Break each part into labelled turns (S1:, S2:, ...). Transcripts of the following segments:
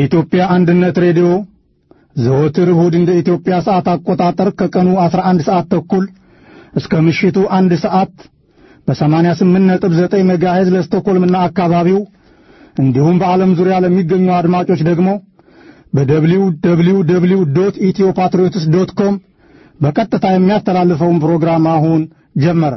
S1: የኢትዮጵያ አንድነት ሬዲዮ ዘወትር እሁድ እንደ ኢትዮጵያ ሰዓት አቆጣጠር ከቀኑ 11 ሰዓት ተኩል እስከ ምሽቱ አንድ ሰዓት በ88.9 ሜጋሄዝ ለስቶኮልምና አካባቢው እንዲሁም በዓለም ዙሪያ ለሚገኙ አድማጮች ደግሞ በደብሊው ደብሊው ደብሊው ዶት ኢትዮ ፓትሪዮትስ ዶት ኮም በቀጥታ የሚያስተላልፈውን ፕሮግራም አሁን ጀመረ።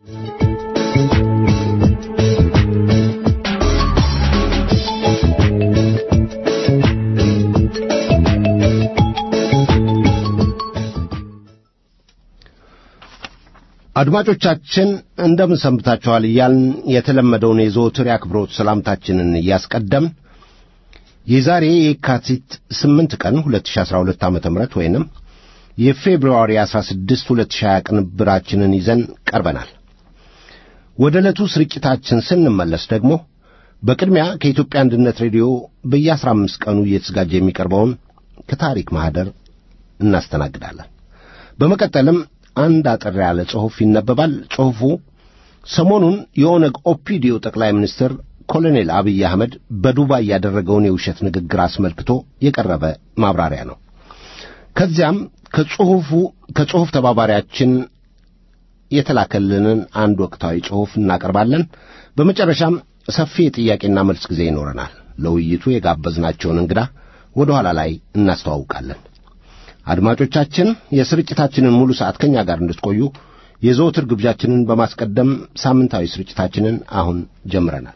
S2: አድማጮቻችን እንደምን ሰንብታችኋል እያልን የተለመደውን የዘወትር የአክብሮት ሰላምታችንን እያስቀደም የዛሬ የካቲት 8 ቀን 2012 ዓ ም ወይንም የፌብርዋሪ 16 2020 ቅንብራችንን ይዘን ቀርበናል። ወደ ዕለቱ ስርጭታችን ስንመለስ ደግሞ በቅድሚያ ከኢትዮጵያ አንድነት ሬዲዮ በየ15 ቀኑ እየተዘጋጀ የሚቀርበውን ከታሪክ ማኅደር እናስተናግዳለን። በመቀጠልም አንድ አጠር ያለ ጽሑፍ ይነበባል። ጽሑፉ ሰሞኑን የኦነግ ኦፒዲዮ ጠቅላይ ሚኒስትር ኮሎኔል አብይ አህመድ በዱባይ ያደረገውን የውሸት ንግግር አስመልክቶ የቀረበ ማብራሪያ ነው። ከዚያም ከጽሑፉ ከጽሑፍ ተባባሪያችን የተላከልንን አንድ ወቅታዊ ጽሑፍ እናቀርባለን። በመጨረሻም ሰፊ የጥያቄና መልስ ጊዜ ይኖረናል። ለውይይቱ የጋበዝናቸውን እንግዳ ወደ ኋላ ላይ እናስተዋውቃለን። አድማጮቻችን የስርጭታችንን ሙሉ ሰዓት ከኛ ጋር እንድትቆዩ የዘወትር ግብዣችንን በማስቀደም ሳምንታዊ ስርጭታችንን አሁን ጀምረናል።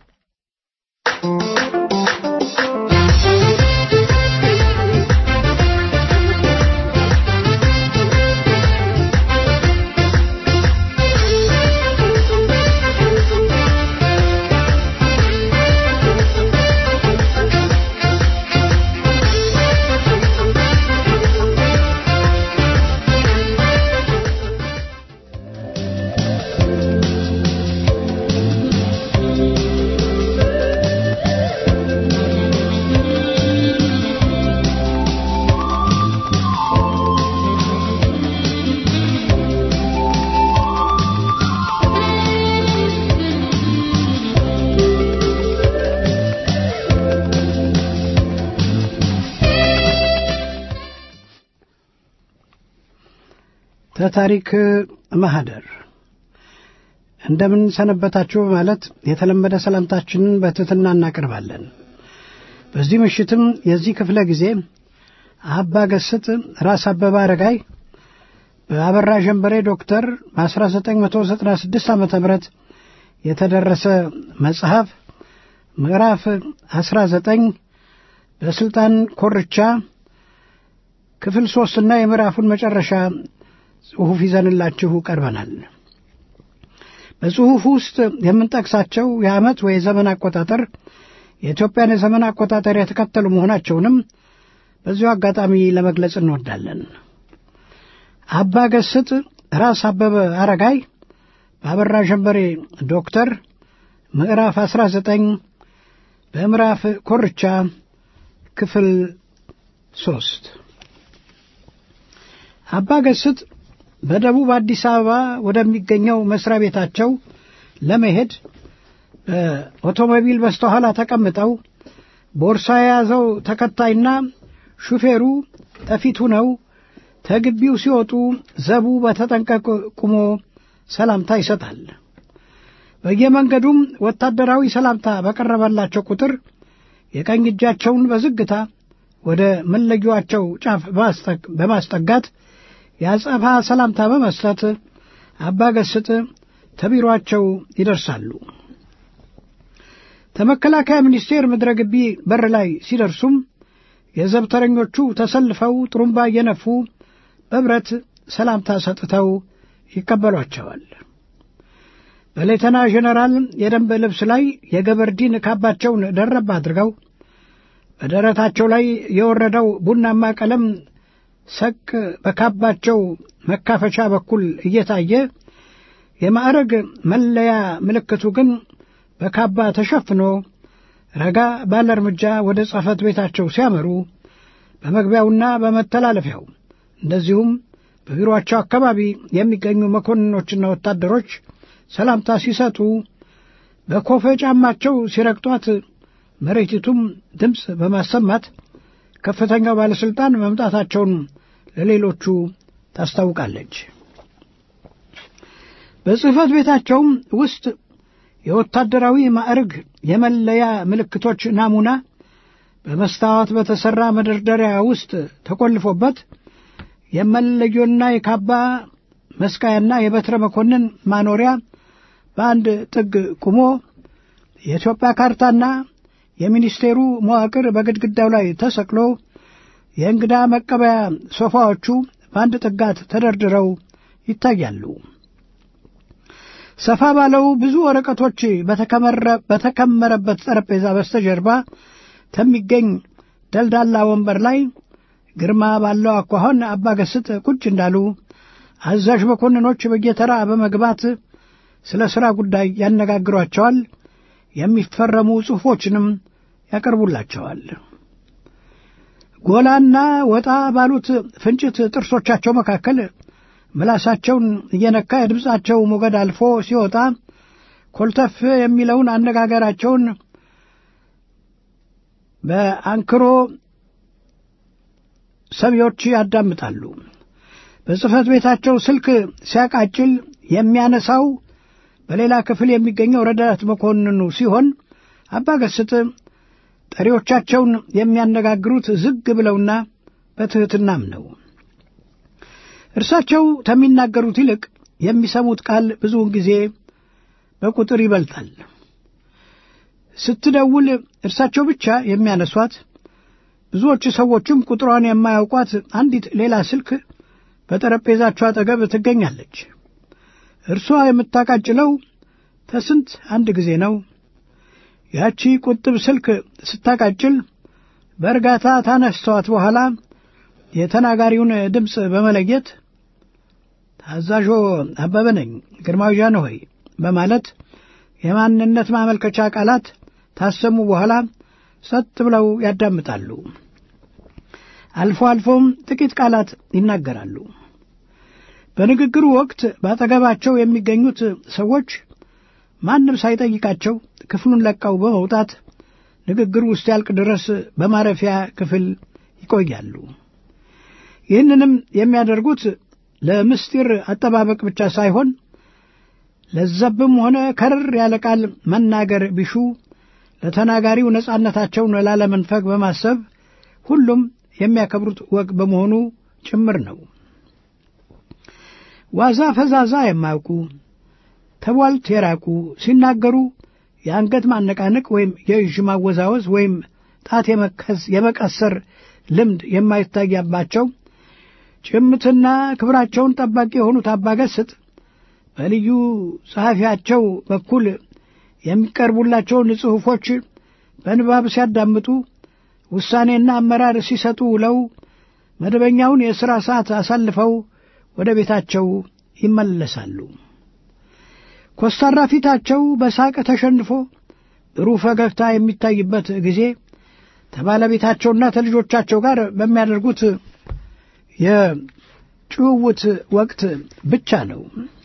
S3: ተታሪክ ማህደር እንደምን ሰነበታችሁ በማለት የተለመደ ሰላምታችንን በትሕትና እናቀርባለን። በዚህ ምሽትም የዚህ ክፍለ ጊዜ አባ ገስጥ ራስ አበበ አረጋይ በአበራ ጀንበሬ ዶክተር በ1996 ዓ ም የተደረሰ መጽሐፍ ምዕራፍ 19 በሥልጣን ኮርቻ ክፍል ሦስትና የምዕራፉን መጨረሻ ጽሑፍ ይዘንላችሁ ቀርበናል። በጽሑፉ ውስጥ የምንጠቅሳቸው የዓመት ወይ የዘመን አቆጣጠር የኢትዮጵያን የዘመን አቆጣጠር የተከተሉ መሆናቸውንም በዚሁ አጋጣሚ ለመግለጽ እንወዳለን። አባ ገስጥ ራስ አበበ አረጋይ በአበራ ጀንበሬ ዶክተር ምዕራፍ 19 በምዕራፍ ኮርቻ ክፍል ሦስት አባ ገስጥ በደቡብ አዲስ አበባ ወደሚገኘው መስሪያ ቤታቸው ለመሄድ በኦቶሞቢል በስተኋላ ተቀምጠው ቦርሳ የያዘው ተከታይና ሹፌሩ ጠፊት ሆነው ተግቢው ሲወጡ ዘቡ በተጠንቀቅ ቁሞ ሰላምታ ይሰጣል። በየመንገዱም ወታደራዊ ሰላምታ በቀረበላቸው ቁጥር የቀኝ እጃቸውን በዝግታ ወደ መለጊያቸው ጫፍ በማስጠጋት የአጸፋ ሰላምታ በመስጠት አባ ገስጥ ተቢሯቸው ይደርሳሉ። ከመከላከያ ሚኒስቴር ምድረ ግቢ በር ላይ ሲደርሱም የዘብተረኞቹ ተሰልፈው ጥሩምባ እየነፉ በብረት ሰላምታ ሰጥተው ይቀበሏቸዋል። በሌተና ጄኔራል የደንብ ልብስ ላይ የገበርዲን ካባቸውን ደረብ አድርገው በደረታቸው ላይ የወረደው ቡናማ ቀለም ሰቅ በካባቸው መካፈቻ በኩል እየታየ የማዕረግ መለያ ምልክቱ ግን በካባ ተሸፍኖ ረጋ ባለ እርምጃ ወደ ጽሕፈት ቤታቸው ሲያመሩ በመግቢያውና በመተላለፊያው እንደዚሁም በቢሮአቸው አካባቢ የሚገኙ መኮንኖችና ወታደሮች ሰላምታ ሲሰጡ በኮፈ ጫማቸው ሲረግጧት መሬቲቱም ድምፅ በማሰማት ከፍተኛው ባለሥልጣን መምጣታቸውን ለሌሎቹ ታስታውቃለች። በጽሕፈት ቤታቸውም ውስጥ የወታደራዊ ማዕረግ የመለያ ምልክቶች ናሙና በመስታወት በተሠራ መደርደሪያ ውስጥ ተቆልፎበት የመለዮና የካባ መስቃያና የበትረ መኮንን ማኖሪያ በአንድ ጥግ ቁሞ የኢትዮጵያ ካርታና የሚኒስቴሩ መዋቅር በግድግዳው ላይ ተሰቅሎ የእንግዳ መቀበያ ሶፋዎቹ በአንድ ጥጋት ተደርድረው ይታያሉ። ሰፋ ባለው ብዙ ወረቀቶች በተከመረበት ጠረጴዛ በስተጀርባ ከሚገኝ ደልዳላ ወንበር ላይ ግርማ ባለው አኳኋን አባገስጥ ቁጭ እንዳሉ አዛዥ መኮንኖች በየተራ በመግባት ስለ ሥራ ጉዳይ ያነጋግሯቸዋል። የሚፈረሙ ጽሑፎችንም ያቀርቡላቸዋል። ጎላና ወጣ ባሉት ፍንጭት ጥርሶቻቸው መካከል ምላሳቸውን እየነካ የድምፃቸው ሞገድ አልፎ ሲወጣ ኮልተፍ የሚለውን አነጋገራቸውን በአንክሮ ሰሚዎች ያዳምጣሉ። በጽሕፈት ቤታቸው ስልክ ሲያቃጭል የሚያነሳው በሌላ ክፍል የሚገኘው ረዳት መኮንኑ ሲሆን አባገስጥ ጠሪዎቻቸውን የሚያነጋግሩት ዝግ ብለውና በትሕትናም ነው። እርሳቸው ከሚናገሩት ይልቅ የሚሰሙት ቃል ብዙውን ጊዜ በቁጥር ይበልጣል። ስትደውል እርሳቸው ብቻ የሚያነሷት፣ ብዙዎቹ ሰዎችም ቁጥሯን የማያውቋት አንዲት ሌላ ስልክ በጠረጴዛቸው አጠገብ ትገኛለች። እርሷ የምታቃጭለው ተስንት አንድ ጊዜ ነው። ያቺ ቁጥብ ስልክ ስታቃጭል በእርጋታ ታነስተዋት በኋላ የተናጋሪውን ድምፅ በመለየት ታዛዦ አበበ ነኝ፣ ግርማዊ ጃንሆይ በማለት የማንነት ማመልከቻ ቃላት ታሰሙ በኋላ ጸጥ ብለው ያዳምጣሉ። አልፎ አልፎም ጥቂት ቃላት ይናገራሉ። በንግግሩ ወቅት በአጠገባቸው የሚገኙት ሰዎች ማንም ሳይጠይቃቸው ክፍሉን ለቀው በመውጣት ንግግሩ ውስጥ ያልቅ ድረስ በማረፊያ ክፍል ይቆያሉ። ይህንንም የሚያደርጉት ለምስጢር አጠባበቅ ብቻ ሳይሆን ለዘብም ሆነ ከርር ያለ ቃል መናገር ቢሹ ለተናጋሪው ነጻነታቸውን ላለመንፈግ በማሰብ ሁሉም የሚያከብሩት ወግ በመሆኑ ጭምር ነው። ዋዛ ፈዛዛ የማያውቁ ተቧልት የራቁ ሲናገሩ የአንገት ማነቃነቅ ወይም የእዥ ማወዛወዝ ወይም ጣት የመቀሰር ልምድ የማይታያባቸው ጭምትና ክብራቸውን ጠባቂ የሆኑት አባገስጥ በልዩ ጸሐፊያቸው በኩል የሚቀርቡላቸውን ጽሑፎች በንባብ ሲያዳምጡ ውሳኔና አመራር ሲሰጡ ውለው መደበኛውን የሥራ ሰዓት አሳልፈው ወደ ቤታቸው ይመለሳሉ። ኮስታራ ፊታቸው በሳቅ ተሸንፎ ብሩህ ፈገግታ የሚታይበት ጊዜ ከባለቤታቸውና ከልጆቻቸው ጋር በሚያደርጉት የጭውውት ወቅት ብቻ ነው።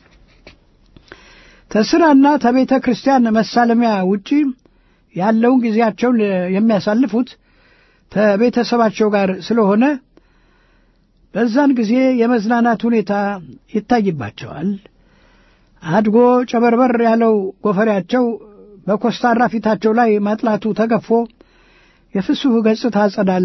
S3: ከሥራና ከቤተ ክርስቲያን መሳለሚያ ውጪ ያለውን ጊዜያቸውን የሚያሳልፉት ከቤተሰባቸው ጋር ስለሆነ በዛን ጊዜ የመዝናናት ሁኔታ ይታይባቸዋል። አድጎ ጨበርበር ያለው ጎፈሬያቸው በኮስታራ ፊታቸው ላይ ማጥላቱ ተገፎ የፍሱህ ገጽታ ጸዳል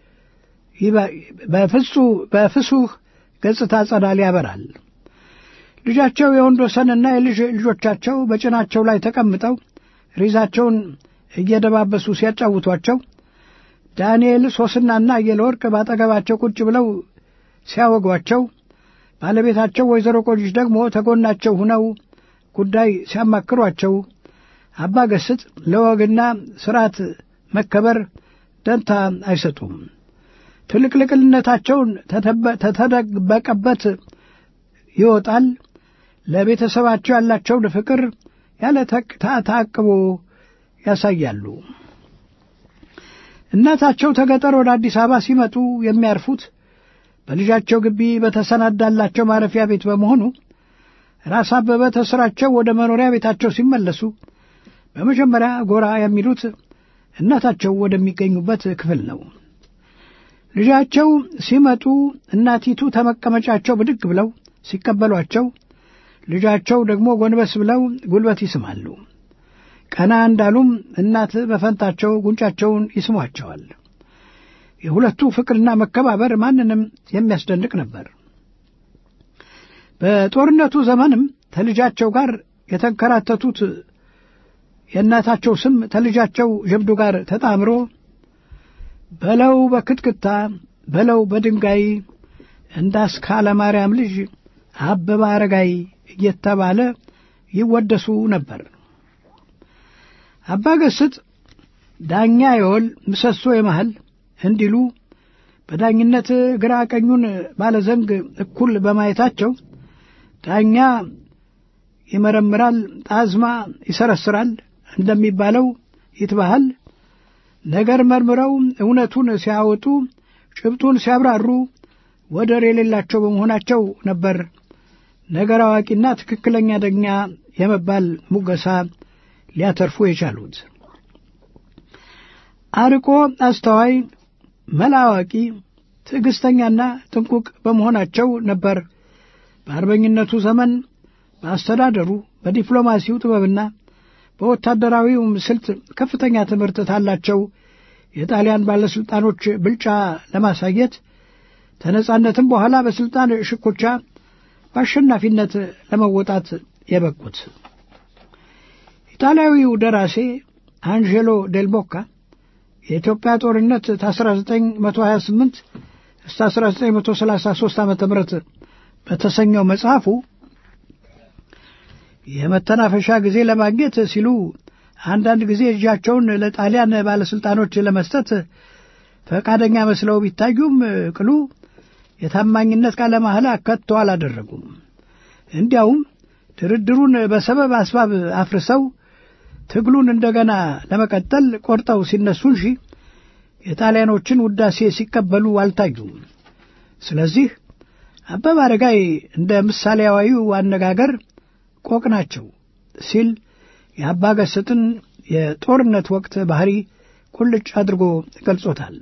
S3: በፍሱህ ገጽታ ጸዳል ያበራል። ልጃቸው የወንድ ወሰንና የልጅ ልጆቻቸው በጭናቸው ላይ ተቀምጠው ሪዛቸውን እየደባበሱ ሲያጫውቷቸው ዳንኤል ሶስናና አየለወርቅ ባጠገባቸው ቁጭ ብለው ሲያወጓቸው ባለቤታቸው ወይዘሮ ቆጅሽ ደግሞ ተጎናቸው ሁነው ጉዳይ ሲያማክሯቸው አባ ገስጥ ለወግና ስርዓት መከበር ደንታ አይሰጡም። ትልቅልቅልነታቸውን ተተደበቀበት ይወጣል። ለቤተሰባቸው ያላቸውን ፍቅር ያለ ተአቅቦ ያሳያሉ። እናታቸው ተገጠር ወደ አዲስ አበባ ሲመጡ የሚያርፉት በልጃቸው ግቢ በተሰናዳላቸው ማረፊያ ቤት በመሆኑ ራስ አበበ ተስራቸው ወደ መኖሪያ ቤታቸው ሲመለሱ በመጀመሪያ ጎራ የሚሉት እናታቸው ወደሚገኙበት ክፍል ነው። ልጃቸው ሲመጡ እናቲቱ ተመቀመጫቸው ብድግ ብለው ሲቀበሏቸው ልጃቸው ደግሞ ጎንበስ ብለው ጉልበት ይስማሉ። ቀና እንዳሉም እናት በፈንታቸው ጉንጫቸውን ይስሟቸዋል። የሁለቱ ፍቅርና መከባበር ማንንም የሚያስደንቅ ነበር። በጦርነቱ ዘመንም ከልጃቸው ጋር የተንከራተቱት የእናታቸው ስም ከልጃቸው ጀብዱ ጋር ተጣምሮ በለው በክትክታ በለው በድንጋይ እንዳስካለ ማርያም ልጅ አበበ አረጋይ እየተባለ ይወደሱ ነበር። አባ ገስጥ ዳኛ የወል ምሰሶ የመሃል እንዲሉ በዳኝነት ግራ ቀኙን ባለዘንግ እኩል በማየታቸው ዳኛ ይመረምራል፣ ጣዝማ ይሰረስራል እንደሚባለው ይትባሃል ነገር መርምረው እውነቱን ሲያወጡ ጭብጡን ሲያብራሩ ወደር የሌላቸው በመሆናቸው ነበር ነገር አዋቂና ትክክለኛ ዳኛ የመባል ሙገሳ ሊያተርፉ የቻሉት። አርቆ አስተዋይ፣ መላ አዋቂ፣ ትዕግሥተኛና ጥንቁቅ በመሆናቸው ነበር በአርበኝነቱ ዘመን በአስተዳደሩ በዲፕሎማሲው ጥበብና በወታደራዊውም ስልት ከፍተኛ ትምህርት ታላቸው የጣሊያን ባለሥልጣኖች ብልጫ ለማሳየት ተነጻነትም በኋላ በሥልጣን ሽኩቻ በአሸናፊነት ለመወጣት የበቁት ኢጣሊያዊው ደራሴ አንጀሎ ዴልቦካ የኢትዮጵያ ጦርነት ከ1928 እስከ 1933 ዓ ም በተሰኘው መጽሐፉ የመተናፈሻ ጊዜ ለማግኘት ሲሉ አንዳንድ ጊዜ እጃቸውን ለጣሊያን ባለሥልጣኖች ለመስጠት ፈቃደኛ መስለው ቢታዩም ቅሉ የታማኝነት ቃለ መሐላ ከቶ አላደረጉም። እንዲያውም ድርድሩን በሰበብ አስባብ አፍርሰው ትግሉን እንደገና ለመቀጠል ቆርጠው ሲነሱ እንጂ የጣሊያኖችን ውዳሴ ሲቀበሉ አልታዩም። ስለዚህ አበበ አረጋይ እንደ ምሳሌያዊው አነጋገር ቆቅ ናቸው ሲል የአባ ገስጥን የጦርነት ወቅት ባህሪ ቁልጭ አድርጎ ገልጾታል።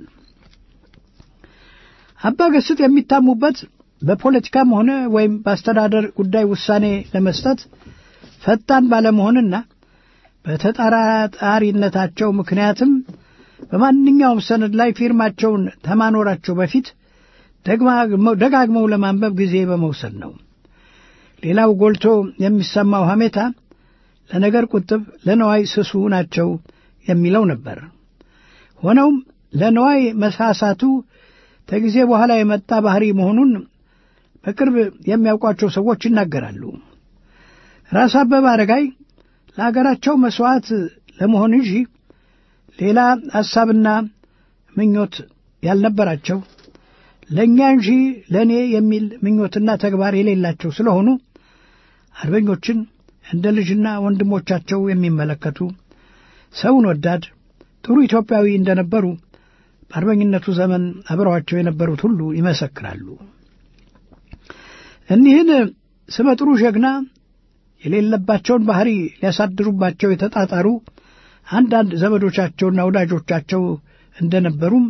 S3: አባ ገስጥ የሚታሙበት በፖለቲካም ሆነ ወይም በአስተዳደር ጉዳይ ውሳኔ ለመስጠት ፈጣን ባለመሆንና በተጠራጣሪነታቸው ምክንያትም በማንኛውም ሰነድ ላይ ፊርማቸውን ከማኖራቸው በፊት ደጋግመው ለማንበብ ጊዜ በመውሰድ ነው። ሌላው ጎልቶ የሚሰማው ሐሜታ ለነገር ቁጥብ፣ ለነዋይ ስሱ ናቸው የሚለው ነበር። ሆነውም ለነዋይ መሳሳቱ ከጊዜ በኋላ የመጣ ባህሪ መሆኑን በቅርብ የሚያውቋቸው ሰዎች ይናገራሉ። ራስ አበበ አረጋይ ለአገራቸው መሥዋዕት ለመሆን እንጂ ሌላ ሐሳብና ምኞት ያልነበራቸው ለእኛ እንጂ ለእኔ የሚል ምኞትና ተግባር የሌላቸው ስለሆኑ አርበኞችን እንደ ልጅና ወንድሞቻቸው የሚመለከቱ ሰውን ወዳድ ጥሩ ኢትዮጵያዊ እንደነበሩ በአርበኝነቱ ዘመን አብረዋቸው የነበሩት ሁሉ ይመሰክራሉ። እኒህን ስመ ጥሩ ጀግና የሌለባቸውን ባህሪ ሊያሳድሩባቸው የተጣጣሩ አንዳንድ ዘመዶቻቸውና ወዳጆቻቸው እንደነበሩም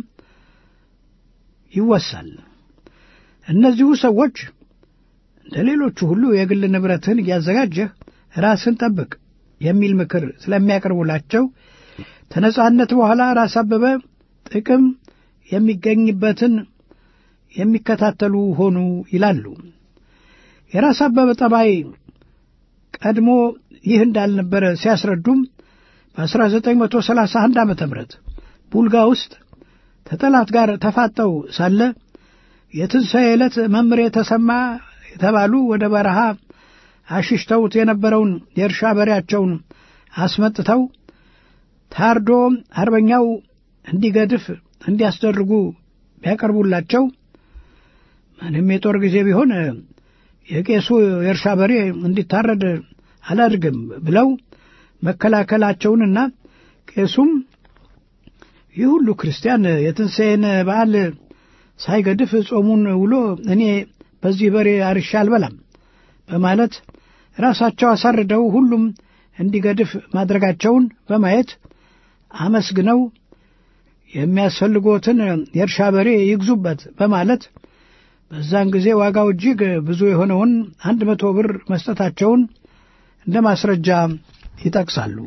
S3: ይወሳል። እነዚሁ ሰዎች እንደ ሌሎቹ ሁሉ የግል ንብረትህን እያዘጋጀህ ራስን ጠብቅ የሚል ምክር ስለሚያቀርቡላቸው ከነጻነት በኋላ ራስ አበበ ጥቅም የሚገኝበትን የሚከታተሉ ሆኑ ይላሉ። የራስ አበበ ጠባይ ቀድሞ ይህ እንዳልነበረ ሲያስረዱም በ1931 ዓ ም ቡልጋ ውስጥ ከጠላት ጋር ተፋጠው ሳለ የትንሣኤ ዕለት መምሬ ተሰማ የተባሉ ወደ በረሃ አሽሽተውት የነበረውን የእርሻ በሬያቸውን አስመጥተው ታርዶ አርበኛው እንዲገድፍ እንዲያስደርጉ ቢያቀርቡላቸው ምንም የጦር ጊዜ ቢሆን የቄሱ የእርሻ በሬ እንዲታረድ አላድርግም ብለው መከላከላቸውንና ቄሱም ይህ ሁሉ ክርስቲያን የትንሣኤን በዓል ሳይገድፍ ጾሙን ውሎ እኔ በዚህ በሬ አርሻ አልበላም በማለት ራሳቸው አሳርደው ሁሉም እንዲገድፍ ማድረጋቸውን በማየት አመስግነው የሚያስፈልጎትን የእርሻ በሬ ይግዙበት በማለት በዛን ጊዜ ዋጋው እጅግ ብዙ የሆነውን አንድ መቶ ብር መስጠታቸውን እንደ ማስረጃ ይጠቅሳሉ።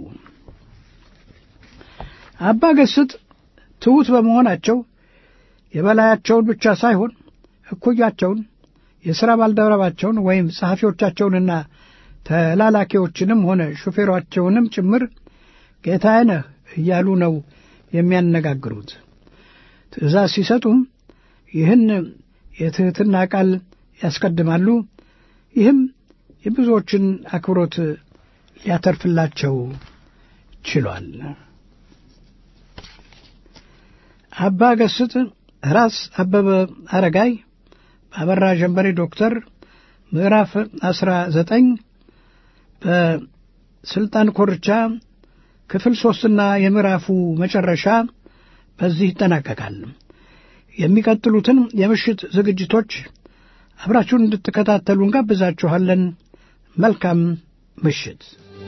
S3: አባ ገስጥ ትሑት በመሆናቸው የበላያቸውን ብቻ ሳይሆን እኩያቸውን የሥራ ባልደረባቸውን ወይም ጸሐፊዎቻቸውንና ተላላኪዎችንም ሆነ ሹፌሯቸውንም ጭምር ጌታዬ ነህ እያሉ ነው የሚያነጋግሩት። ትእዛዝ ሲሰጡም ይህን የትሕትና ቃል ያስቀድማሉ። ይህም የብዙዎችን አክብሮት ሊያተርፍላቸው ችሏል። አባ ገስጥ ራስ አበበ አረጋይ በአበራ ጀንበሬ ዶክተር ምዕራፍ አስራ ዘጠኝ በስልጣን ኮርቻ ክፍል ሦስትና የምዕራፉ መጨረሻ በዚህ ይጠናቀቃል። የሚቀጥሉትን የምሽት ዝግጅቶች አብራችሁን እንድትከታተሉ እንጋብዛችኋለን። መልካም ምሽት።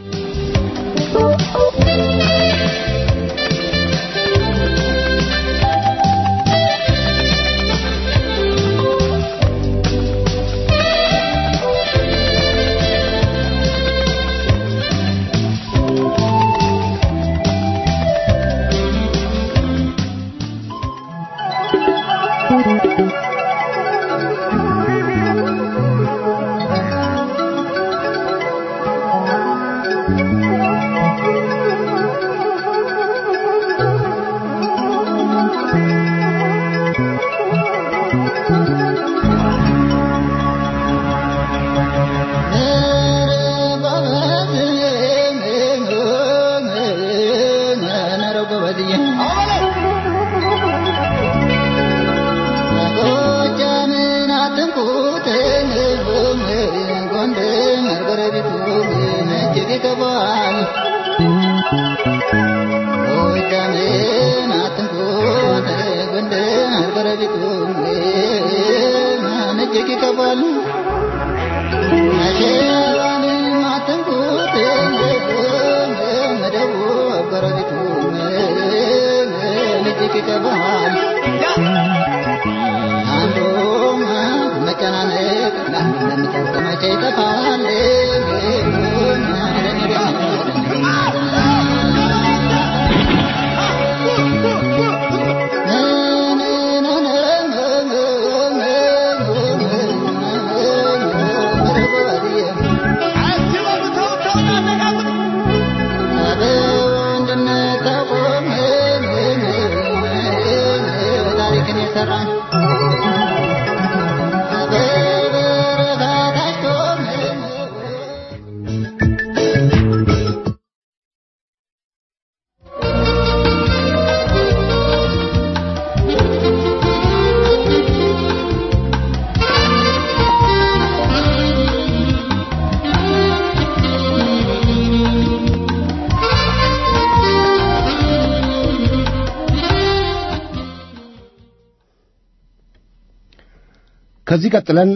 S2: ከዚህ ቀጥለን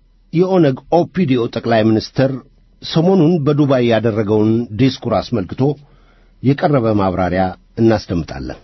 S2: የኦነግ ኦፒዲኦ ጠቅላይ ሚኒስትር ሰሞኑን በዱባይ ያደረገውን ዲስኩር አስመልክቶ የቀረበ ማብራሪያ እናስደምጣለን።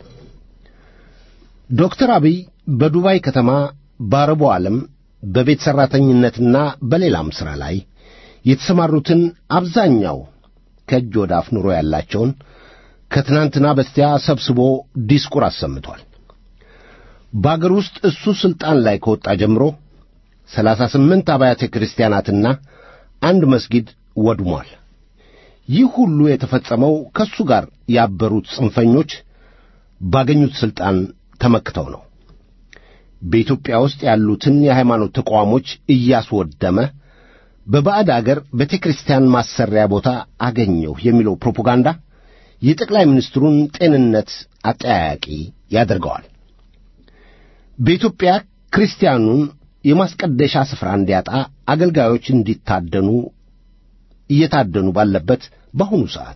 S2: ዶክተር አብይ በዱባይ ከተማ በአረቡ ዓለም በቤት ሠራተኝነትና በሌላም ሥራ ላይ የተሰማሩትን አብዛኛው ከእጅ ወደ አፍ ኑሮ ያላቸውን ከትናንትና በስቲያ ሰብስቦ ዲስኩር አሰምቷል። በአገር ውስጥ እሱ ሥልጣን ላይ ከወጣ ጀምሮ ሰላሳ ስምንት አብያተ ክርስቲያናትና አንድ መስጊድ ወድሟል። ይህ ሁሉ የተፈጸመው ከእሱ ጋር ያበሩት ጽንፈኞች ባገኙት ሥልጣን ተመክተው ነው። በኢትዮጵያ ውስጥ ያሉትን የሃይማኖት ተቋሞች እያስወደመ በባዕድ አገር ቤተ ክርስቲያን ማሰሪያ ቦታ አገኘሁ የሚለው ፕሮፓጋንዳ የጠቅላይ ሚኒስትሩን ጤንነት አጠያያቂ ያደርገዋል። በኢትዮጵያ ክርስቲያኑን የማስቀደሻ ስፍራ እንዲያጣ አገልጋዮች እንዲታደኑ እየታደኑ ባለበት በአሁኑ ሰዓት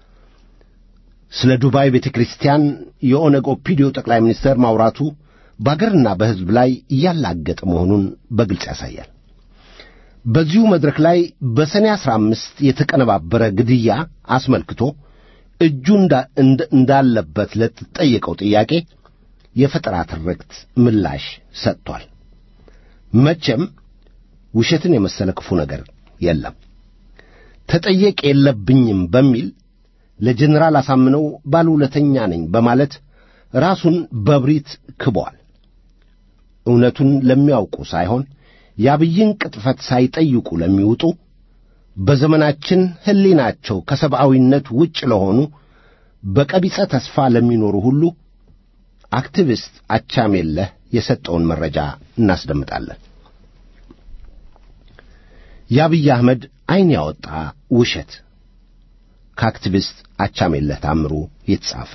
S2: ስለ ዱባይ ቤተ ክርስቲያን የኦነግ ኦፒዲዮ ጠቅላይ ሚኒስትር ማውራቱ በአገርና በሕዝብ ላይ እያላገጠ መሆኑን በግልጽ ያሳያል። በዚሁ መድረክ ላይ በሰኔ አሥራ አምስት የተቀነባበረ ግድያ አስመልክቶ እጁ እንዳለበት ለተጠየቀው ጥያቄ የፈጠራ ትርክት ምላሽ ሰጥቷል። መቼም ውሸትን የመሰለ ክፉ ነገር የለም። ተጠየቅ የለብኝም በሚል ለጀኔራል አሳምነው ባለውለተኛ ነኝ በማለት ራሱን በብሪት ክቧል። እውነቱን ለሚያውቁ ሳይሆን የአብይን ቅጥፈት ሳይጠይቁ ለሚውጡ በዘመናችን ሕሊናቸው ከሰብአዊነት ውጭ ለሆኑ በቀቢጸ ተስፋ ለሚኖሩ ሁሉ አክቲቪስት አቻሜለህ የሰጠውን መረጃ እናስደምጣለን። የአብይ አህመድ ዐይን ያወጣ ውሸት ከአክቲቪስት አቻሜለህ ታምሩ የተጻፈ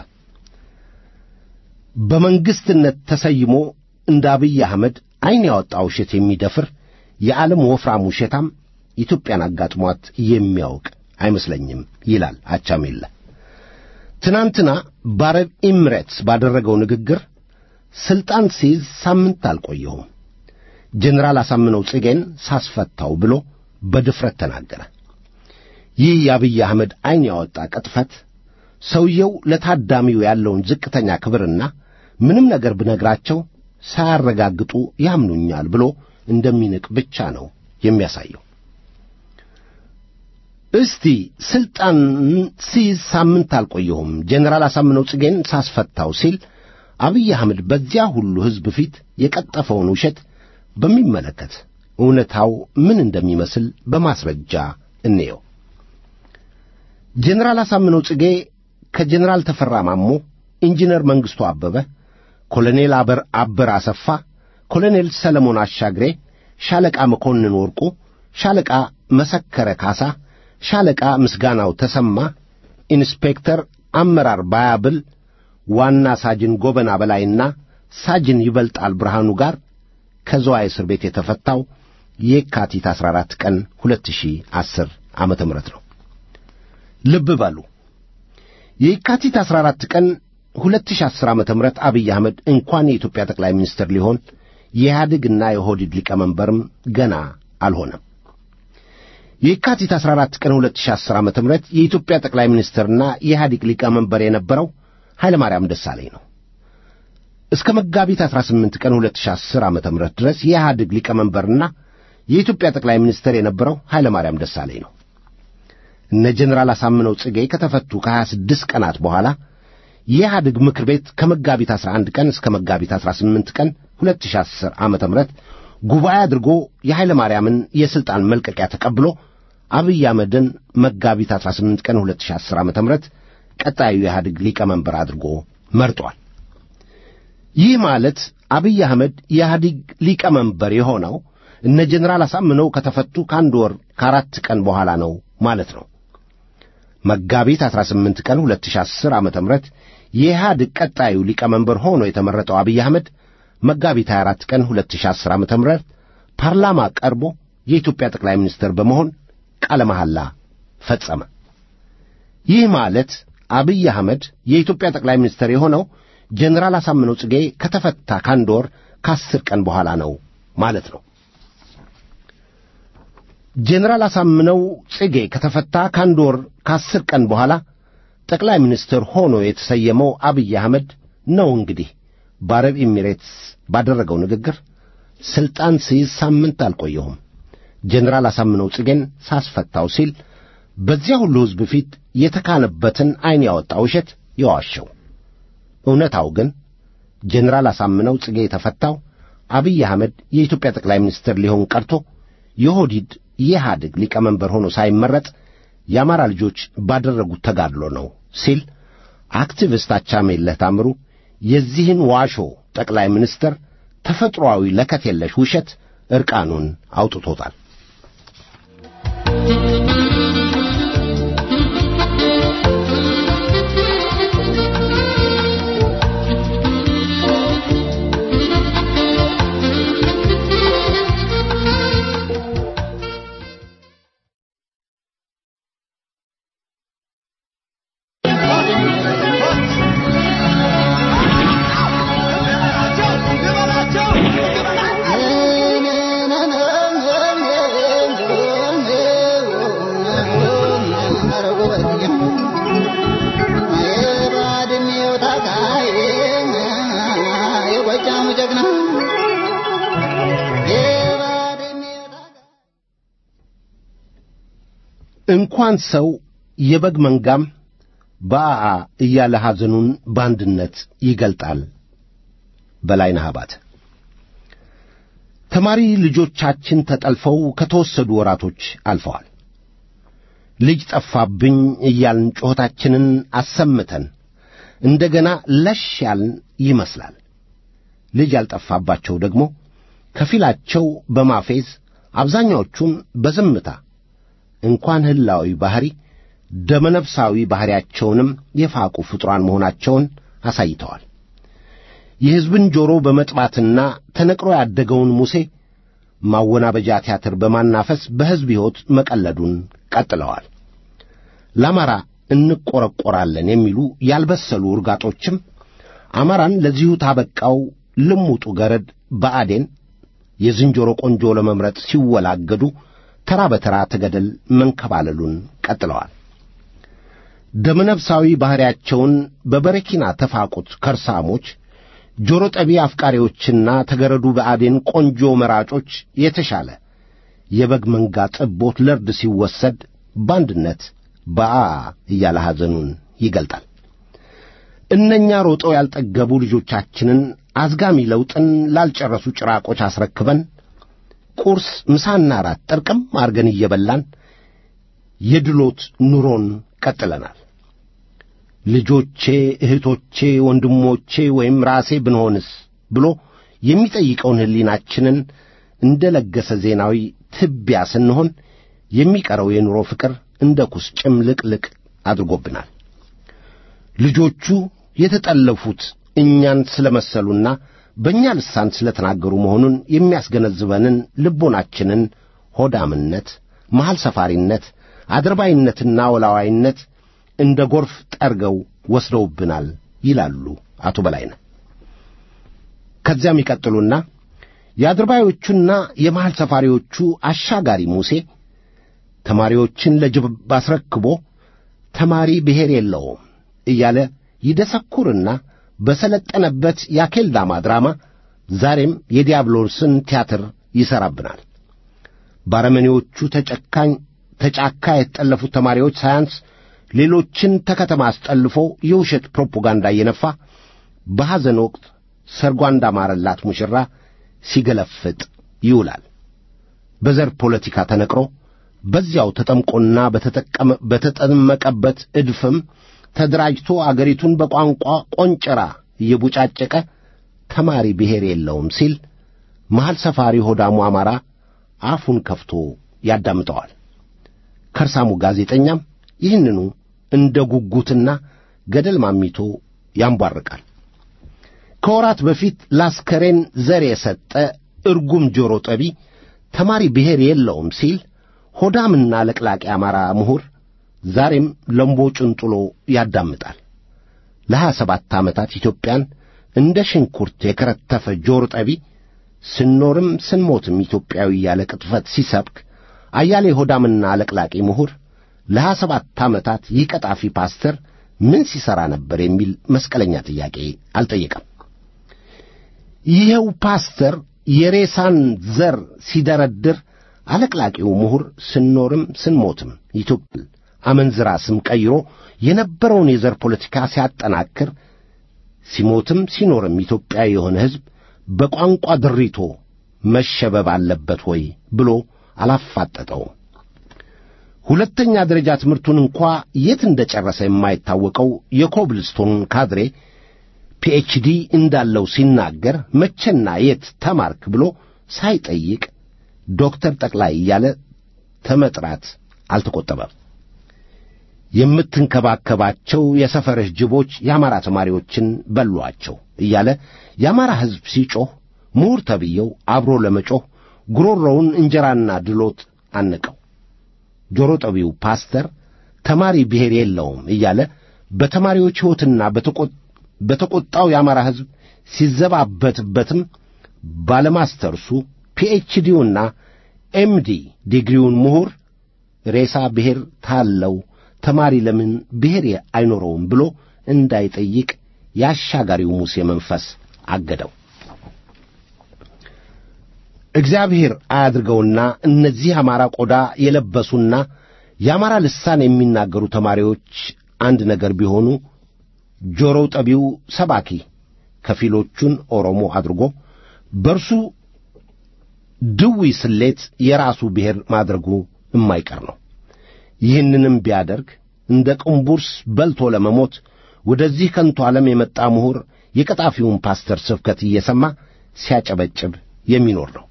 S2: በመንግሥትነት ተሰይሞ እንደ አብይ አህመድ ዐይን ያወጣ ውሸት የሚደፍር የዓለም ወፍራም ውሸታም ኢትዮጵያን አጋጥሟት የሚያውቅ አይመስለኝም ይላል አቻሜለህ። ትናንትና በአረብ ኤሚሬትስ ባደረገው ንግግር ሥልጣን ሲይዝ ሳምንት አልቆየሁም፣ ጀኔራል አሳምነው ጽጌን ሳስፈታው ብሎ በድፍረት ተናገረ። ይህ የአብይ አህመድ ዐይን ያወጣ ቅጥፈት ሰውየው ለታዳሚው ያለውን ዝቅተኛ ክብርና ምንም ነገር ብነግራቸው ሳያረጋግጡ ያምኑኛል ብሎ እንደሚንቅ ብቻ ነው የሚያሳየው። እስቲ ሥልጣን ሲይዝ ሳምንት አልቆየሁም ጀኔራል አሳምነው ጽጌን ሳስፈታው ሲል አብይ አህመድ በዚያ ሁሉ ሕዝብ ፊት የቀጠፈውን ውሸት በሚመለከት እውነታው ምን እንደሚመስል በማስረጃ እንየው። ጀኔራል አሳምነው ጽጌ ከጀኔራል ተፈራ ማሞ፣ ኢንጂነር መንግሥቱ አበበ፣ ኮሎኔል አበር አበር አሰፋ፣ ኮሎኔል ሰለሞን አሻግሬ፣ ሻለቃ መኮንን ወርቁ፣ ሻለቃ መሰከረ ካሳ፣ ሻለቃ ምስጋናው ተሰማ፣ ኢንስፔክተር አመራር ባያብል፣ ዋና ሳጅን ጎበና በላይና ሳጅን ይበልጣል ብርሃኑ ጋር ከዘዋይ እስር ቤት የተፈታው የካቲት 14 ቀን 2010 ዓመተ ምህረት ነው። ልብ በሉ የካቲት 14 ቀን 2010 ዓመተ ምህረት አብይ አህመድ እንኳን የኢትዮጵያ ጠቅላይ ሚኒስትር ሊሆን የኢህአዴግና የኦህዴድ ሊቀመንበርም ገና አልሆነም። የካቲት 14 ቀን 2010 ዓመተ ምህረት የኢትዮጵያ ጠቅላይ ሚኒስትርና የኢህአዴግ ሊቀመንበር የነበረው ኃይለ ማርያም ደሳለኝ ነው። እስከ መጋቢት 18 ቀን 2010 ዓመተ ምህረት ድረስ የኢህአዴግ ሊቀመንበርና የኢትዮጵያ ጠቅላይ ሚኒስትር የነበረው ኃይለ ማርያም ደሳለኝ ነው። እነ ጀኔራል አሳምነው ጽጌ ከተፈቱ ከ26 ቀናት በኋላ የኢህአዴግ ምክር ቤት ከመጋቢት 11 ቀን እስከ መጋቢት 18 ቀን 2010 ዓመተ ምህረት ጉባኤ አድርጎ የኃይለ ማርያምን የሥልጣን መልቀቂያ ተቀብሎ አብይ አህመድን መጋቢት 18 ቀን 2010 ዓመተ ምህረት ቀጣዩ የኢህአዴግ ሊቀመንበር አድርጎ መርጧል። ይህ ማለት አብይ አህመድ የኢህአዴግ ሊቀመንበር የሆነው እነ ጀኔራል አሳምነው ከተፈቱ ከአንድ ወር ከአራት ቀን በኋላ ነው ማለት ነው። መጋቢት 18 ቀን 2010 ዓመተ ምህረት የኢህአዴግ ቀጣዩ ሊቀመንበር ሆኖ የተመረጠው አብይ አህመድ መጋቢት 24 ቀን 2010 ዓመተ ምህረት ፓርላማ ቀርቦ የኢትዮጵያ ጠቅላይ ሚኒስትር በመሆን ቃለ መሐላ ፈጸመ። ይህ ማለት አብይ አህመድ የኢትዮጵያ ጠቅላይ ሚኒስትር የሆነው ጀኔራል አሳምነው ጽጌ ከተፈታ ከአንድ ወር ከአስር ቀን በኋላ ነው ማለት ነው። ጀኔራል አሳምነው ጽጌ ከተፈታ ከአንድ ወር ከአስር ቀን በኋላ ጠቅላይ ሚኒስትር ሆኖ የተሰየመው አብይ አህመድ ነው። እንግዲህ በአረብ ኤሚሬትስ ባደረገው ንግግር ሥልጣን ሲይዝ ሳምንት አልቆየሁም ጀኔራል አሳምነው ጽጌን ሳስፈታው ሲል በዚያ ሁሉ ሕዝብ ፊት የተካነበትን ዐይን ያወጣ ውሸት የዋሸው። እውነታው ግን ጀኔራል አሳምነው ጽጌ የተፈታው አብይ አህመድ የኢትዮጵያ ጠቅላይ ሚኒስትር ሊሆን ቀርቶ የኦህዴድ የኢህአዴግ ሊቀመንበር ሆኖ ሳይመረጥ የአማራ ልጆች ባደረጉት ተጋድሎ ነው ሲል አክቲቪስት አቻሜለህ ታምሩ የዚህን ዋሾ ጠቅላይ ሚኒስትር ተፈጥሮአዊ ለከት የለሽ ውሸት ዕርቃኑን አውጥቶታል።
S4: Oh
S2: ጀግና የባድሜ እንኳን ሰው የበግ መንጋም በአአ እያለ ሐዘኑን በአንድነት ይገልጣል። በላይነህ አባተ ተማሪ ልጆቻችን ተጠልፈው ከተወሰዱ ወራቶች አልፈዋል። ልጅ ጠፋብኝ እያልን ጩኸታችንን አሰምተን እንደገና ለሽ ያልን ይመስላል። ልጅ ያልጠፋባቸው ደግሞ ከፊላቸው በማፌዝ አብዛኛዎቹም በዝምታ እንኳን ህላዊ ባሕሪ ደመነፍሳዊ ባሕሪያቸውንም የፋቁ ፍጡራን መሆናቸውን አሳይተዋል። የሕዝብን ጆሮ በመጥባትና ተነቅሮ ያደገውን ሙሴ ማወናበጃ ቲያትር በማናፈስ በሕዝብ ሕይወት መቀለዱን ቀጥለዋል። ለአማራ እንቈረቈራለን የሚሉ ያልበሰሉ ውርጋጦችም አማራን ለዚሁ ታበቃው ልሙጡ ገረድ በአዴን የዝንጀሮ ቆንጆ ለመምረጥ ሲወላገዱ ተራ በተራ ተገደል መንከባለሉን ቀጥለዋል። ደመነፍሳዊ ባሕሪያቸውን በበረኪና ተፋቁት ከርሳሞች ጆሮ ጠቢ አፍቃሪዎችና ተገረዱ በአዴን ቆንጆ መራጮች የተሻለ የበግ መንጋ ጥቦት ለርድ ሲወሰድ በአንድነት በአ እያለ ሐዘኑን ይገልጣል። እነኛ ሮጠው ያልጠገቡ ልጆቻችንን አዝጋሚ ለውጥን ላልጨረሱ ጭራቆች አስረክበን ቁርስ፣ ምሳና ራት ጠርቅም አርገን እየበላን የድሎት ኑሮን ቀጥለናል። ልጆቼ፣ እህቶቼ፣ ወንድሞቼ ወይም ራሴ ብንሆንስ ብሎ የሚጠይቀውን ሕሊናችንን እንደ ለገሰ ዜናዊ ትቢያ ስንሆን የሚቀረው የኑሮ ፍቅር እንደ ኩስ ጭምልቅልቅ አድርጎብናል። ልጆቹ የተጠለፉት እኛን ስለ መሰሉና በእኛ ልሳን ስለ ተናገሩ መሆኑን የሚያስገነዝበንን ልቦናችንን ሆዳምነት፣ መሐል ሰፋሪነት፣ አድርባይነትና ወላዋይነት እንደ ጎርፍ ጠርገው ወስደውብናል ይላሉ አቶ በላይነህ። ከዚያም ይቀጥሉና የአድርባዮቹና የመሐል ሰፋሪዎቹ አሻጋሪ ሙሴ ተማሪዎችን ለጅብ አስረክቦ ተማሪ ብሔር የለውም እያለ ይደሰኩርና በሰለጠነበት የአኬልዳማ ድራማ ዛሬም የዲያብሎስን ቲያትር ይሠራብናል። ባረመኔዎቹ ተጨካኝ ተጫካ የተጠለፉት ተማሪዎች ሳያንስ ሌሎችን ተከተማ አስጠልፎ የውሸት ፕሮፓጋንዳ እየነፋ በሐዘን ወቅት ሰርጓ እንዳማረላት ሙሽራ ሲገለፍጥ ይውላል። በዘር ፖለቲካ ተነቅሮ በዚያው ተጠምቆና በተጠመቀበት እድፍም ተደራጅቶ አገሪቱን በቋንቋ ቆንጨራ እየቡጫጨቀ ተማሪ ብሔር የለውም ሲል መሐል ሰፋሪ ሆዳሙ አማራ አፉን ከፍቶ ያዳምጠዋል። ከርሳሙ ጋዜጠኛም ይህንኑ እንደ ጉጉትና ገደል ማሚቶ ያንቧርቃል። ከወራት በፊት ላስከሬን ዘር የሰጠ እርጉም ጆሮ ጠቢ ተማሪ ብሔር የለውም ሲል ሆዳምና ለቅላቂ አማራ ምሁር ዛሬም ለምቦጩን ጥሎ ያዳምጣል። ለሀያ ሰባት ዓመታት ኢትዮጵያን እንደ ሽንኩርት የከረተፈ ጆሮ ጠቢ ስንኖርም ስንሞትም ኢትዮጵያዊ ያለ ቅጥፈት ሲሰብክ አያሌ ሆዳምና ለቅላቂ ምሁር ለሀያ ሰባት ዓመታት ይህ ቀጣፊ ፓስተር ምን ሲሠራ ነበር የሚል መስቀለኛ ጥያቄ አልጠየቀም። ይኸው ፓስተር የሬሳን ዘር ሲደረድር አለቅላቂው ምሁር ስንኖርም ስንሞትም ኢትዮጵያ አመንዝራ ስም ቀይሮ የነበረውን የዘር ፖለቲካ ሲያጠናክር ሲሞትም ሲኖርም ኢትዮጵያዊ የሆነ ሕዝብ በቋንቋ ድሪቶ መሸበብ አለበት ወይ ብሎ አላፋጠጠውም። ሁለተኛ ደረጃ ትምህርቱን እንኳ የት እንደ ጨረሰ የማይታወቀው የኮብልስቶን ካድሬ ፒኤችዲ እንዳለው ሲናገር መቼና የት ተማርክ ብሎ ሳይጠይቅ ዶክተር ጠቅላይ እያለ ተመጥራት አልተቆጠበም። የምትንከባከባቸው የሰፈርህ ጅቦች የአማራ ተማሪዎችን በሏቸው እያለ የአማራ ሕዝብ ሲጮኽ ምሁር ተብዬው አብሮ ለመጮኽ ጉሮሮውን እንጀራና ድሎት አነቀው። ጆሮ ጠቢው ፓስተር ተማሪ ብሔር የለውም እያለ በተማሪዎች ሕይወትና በተቈጣው የአማራ ሕዝብ ሲዘባበትበትም ባለማስተርሱ ፒኤችዲውና ኤምዲ ዲግሪውን ምሁር ሬሳ ብሔር ታለው ተማሪ ለምን ብሔር አይኖረውም ብሎ እንዳይጠይቅ የአሻጋሪው ሙሴ መንፈስ አገደው። እግዚአብሔር አያድርገውና እነዚህ አማራ ቆዳ የለበሱና የአማራ ልሳን የሚናገሩ ተማሪዎች አንድ ነገር ቢሆኑ ጆሮው ጠቢው ሰባኪ ከፊሎቹን ኦሮሞ አድርጎ በእርሱ ድዊ ስሌት የራሱ ብሔር ማድረጉ የማይቀር ነው። ይህንንም ቢያደርግ እንደ ቅንቡርስ በልቶ ለመሞት ወደዚህ ከንቱ ዓለም የመጣ ምሁር የቀጣፊውን ፓስተር ስብከት እየሰማ ሲያጨበጭብ የሚኖር ነው።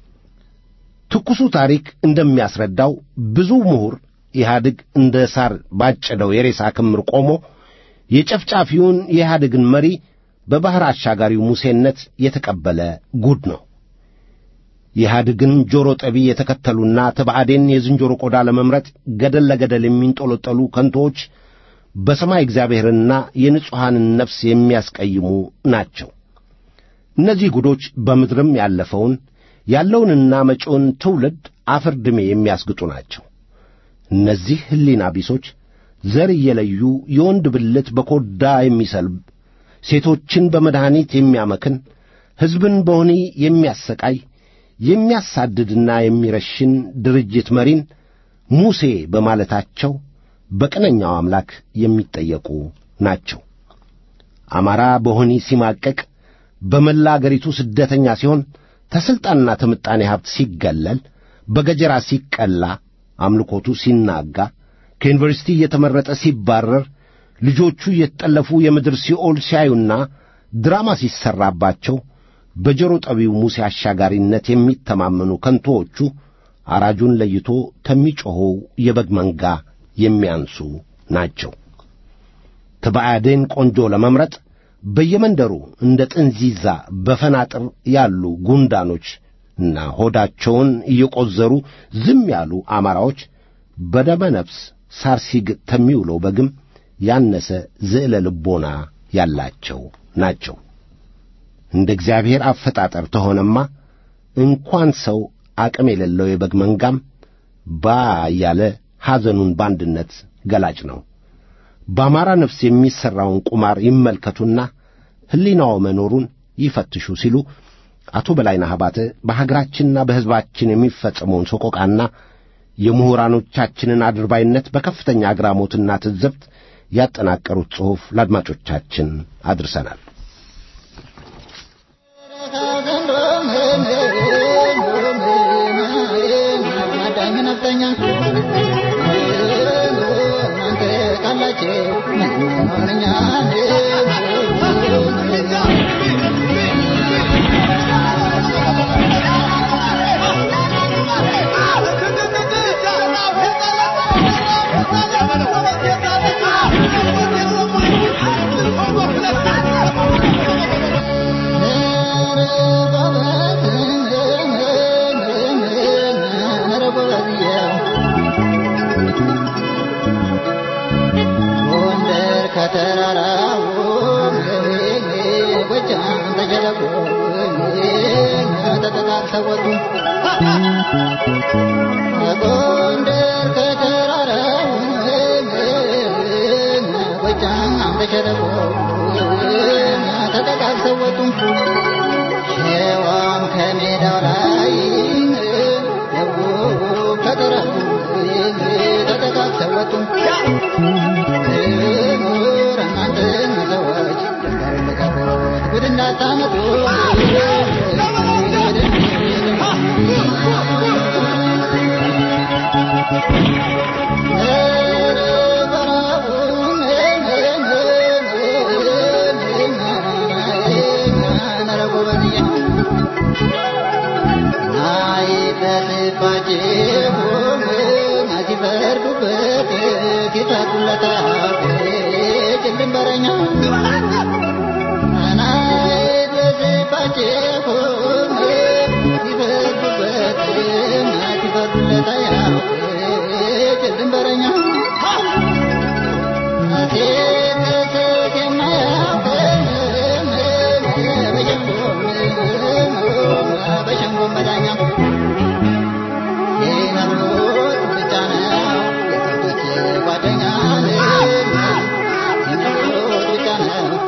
S2: ትኩሱ ታሪክ እንደሚያስረዳው ብዙ ምሁር ኢህአድግ እንደ ሳር ባጨደው የሬሳ ክምር ቆሞ የጨፍጫፊውን የኢህአድግን መሪ በባሕር አሻጋሪው ሙሴነት የተቀበለ ጉድ ነው። የኢህአድግን ጆሮ ጠቢ የተከተሉና ተባዕዴን የዝንጀሮ ቆዳ ለመምረጥ ገደል ለገደል የሚንጦለጠሉ ከንቶዎች በሰማይ እግዚአብሔርንና የንጹሐንን ነፍስ የሚያስቀይሙ ናቸው። እነዚህ ጉዶች በምድርም ያለፈውን ያለውንና መጪውን ትውልድ አፈር ድሜ የሚያስግጡ ናቸው። እነዚህ ሕሊና ቢሶች ዘር እየለዩ የወንድ ብልት በኮዳ የሚሰልብ ሴቶችን በመድኃኒት የሚያመክን ሕዝብን በወህኒ የሚያሰቃይ የሚያሳድድና የሚረሽን ድርጅት መሪን ሙሴ በማለታቸው በቅነኛው አምላክ የሚጠየቁ ናቸው። አማራ በወህኒ ሲማቀቅ በመላ አገሪቱ ስደተኛ ሲሆን ተሥልጣንና ተምጣኔ ሀብት ሲገለል በገጀራ ሲቀላ አምልኮቱ ሲናጋ ከዩኒቨርሲቲ እየተመረጠ ሲባረር ልጆቹ እየተጠለፉ የምድር ሲኦል ሲያዩና ድራማ ሲሠራባቸው በጆሮ ጠቢው ሙሴ አሻጋሪነት የሚተማመኑ ከንቶዎቹ አራጁን ለይቶ ከሚጮኸው የበግ መንጋ የሚያንሱ ናቸው። ተባዕዴን ቆንጆ ለመምረጥ በየመንደሩ እንደ ጥንዚዛ በፈናጥር ያሉ ጉንዳኖች እና ሆዳቸውን እየቈዘሩ ዝም ያሉ አማራዎች በደመ ነፍስ ሳር ሲግጥ ከሚውለው በግም ያነሰ ዝዕለ ልቦና ያላቸው ናቸው። እንደ እግዚአብሔር አፈጣጠር ተሆነማ እንኳን ሰው አቅም የሌለው የበግ መንጋም ባ እያለ ሐዘኑን በአንድነት ገላጭ ነው። በአማራ ነፍስ የሚሠራውን ቁማር ይመልከቱና ሕሊናው መኖሩን ይፈትሹ ሲሉ አቶ በላይነህ አባተ በሀገራችንና በሕዝባችን የሚፈጸመውን ሰቆቃና የምሁራኖቻችንን አድርባይነት በከፍተኛ አግራሞትና ትዝብት ያጠናቀሩት ጽሑፍ ለአድማጮቻችን አድርሰናል።
S4: ሸዋም ከሜዳው ላይ ደቡብ ከጠረፉ ተጠቃቅሰው ወጡ። ምሁር እናንተን ሰዎች ድንበር ልቀቁት፣ ጉድ እንዳታመጡ ጓደኛ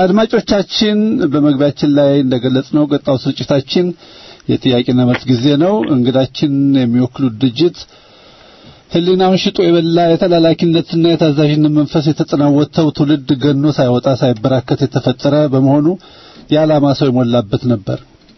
S5: አድማጮቻችን በመግቢያችን ላይ እንደገለጽነው ቀጣው ስርጭታችን የጥያቄና መልስ ጊዜ ነው። እንግዳችን የሚወክሉት ድርጅት ሕሊናውን ሽጦ የበላ የተላላኪነትና የታዛዥነት መንፈስ የተጠናወተው ትውልድ ገኖ ሳይወጣ ሳይበራከት የተፈጠረ በመሆኑ የዓላማ ሰው የሞላበት ነበር።